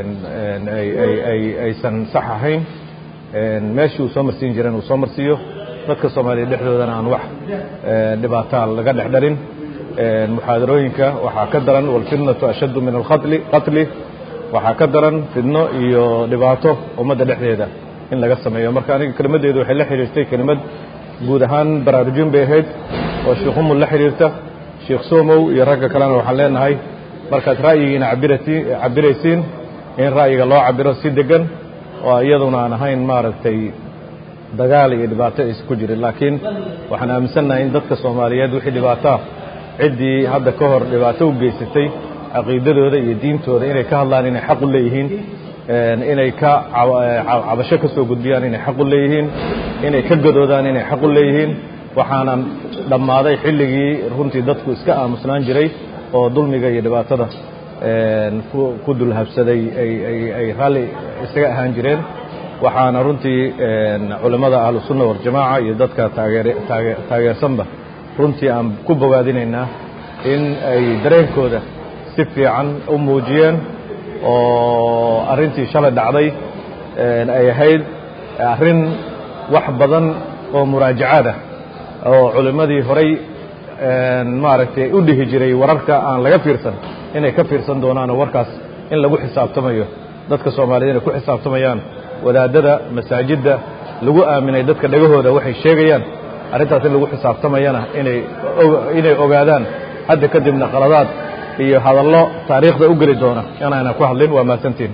aysan sax ahayn meeshii uu soo marsiin jiran uu soo marsiiyo dadka soomaaliya dhexdoodana aan wax dhibaataa laga dhex dharin muxaadarooyinka waxaa ka daran walfitnatu ashaddu min alqatli qatli waxaa ka daran fidno iyo dhibaato ummadda dhexdeeda in laga sameeyo marka aniga kelimaddeedu waxay la xidhiirtay kelimad guud ahaan baraarujin bay ahayd oo sheekh umul la xidhiirta sheekh somow iyo ragga kalena waxaan leenahay markaad ra'yigiina cabirati cabiraysiin in ra'yiga loo cabiro si degan oo iyaduna aan ahayn maaragtay dagaal iyo dhibaato aysan ku jirin laakiin waxaan aaminsannahay in dadka soomaaliyeed wixii dhibaataa ciddii hadda ka hor dhibaato u geysatay caqiidadooda iyo diintooda inay ka hadlaan inay xaq u leeyihiin inay ka cabasho ka soo gudbiyaan inay xaq u leeyihiin inay ka gadoodaan inay xaq u leeyihiin waxaana dhammaaday xilligii runtii dadku iska aamusnaan jiray oo dulmiga iyo dhibaatada ku dulhabsaday ay raalli isaga ahaan jireen waxaana runtii culimmada ahlusunna waljamaaca iyo dadka taageersanba runtii aan ku bogaadinaynaa in ay dareenkooda si fiican u muujiyeen oo arrintii shalay dhacday ay ahayd arrin wax badan oo muraajacaad ah oo culimmadii horay maaragtay u dhihi jiray wararka aan laga fiirsan inay ka fiirsan doonaan oo warkaas in lagu xisaabtamayo dadka soomaaliyed inay ku xisaabtamayaan wadaadada masaajidda lagu aaminay dadka dhegahooda waxay sheegayaan arrintaas in lagu xisaabtamayana inay inay ogaadaan hadda kadibna qaladaad iyo hadallo taariikhda u geli doona inaana ku hadlin waa mahadsantiin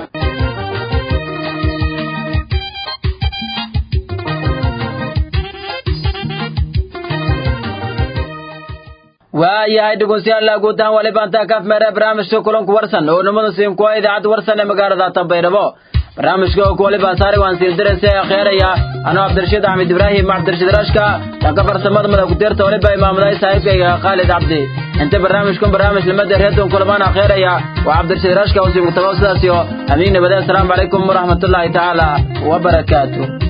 waayahay dhegeystayaal guud ahaan wali baantaa kaaf meere barnaamijka kulanku warsan oo nimada siin kuwa idaacadda warsan ee magaalada Tanbaydhabo barnaamijka oo kuwali baasaari waan siin diraysa akheeraya anoo Cabdirashiid Axmed Ibraahim Cabdirashiid Rashka dhanka farsamada madax ku dirta waliba imaamaday saaxiibkayga Khalid Cabdi inta barnaamijkan barnaamij lamada reedon kulamaan akheeraya waa Cabdirashiid Rashka oo siin ku tago sidaas iyo amiin nabadda assalamu calaykum waraxmatullaahi tacaala wa barakaatuh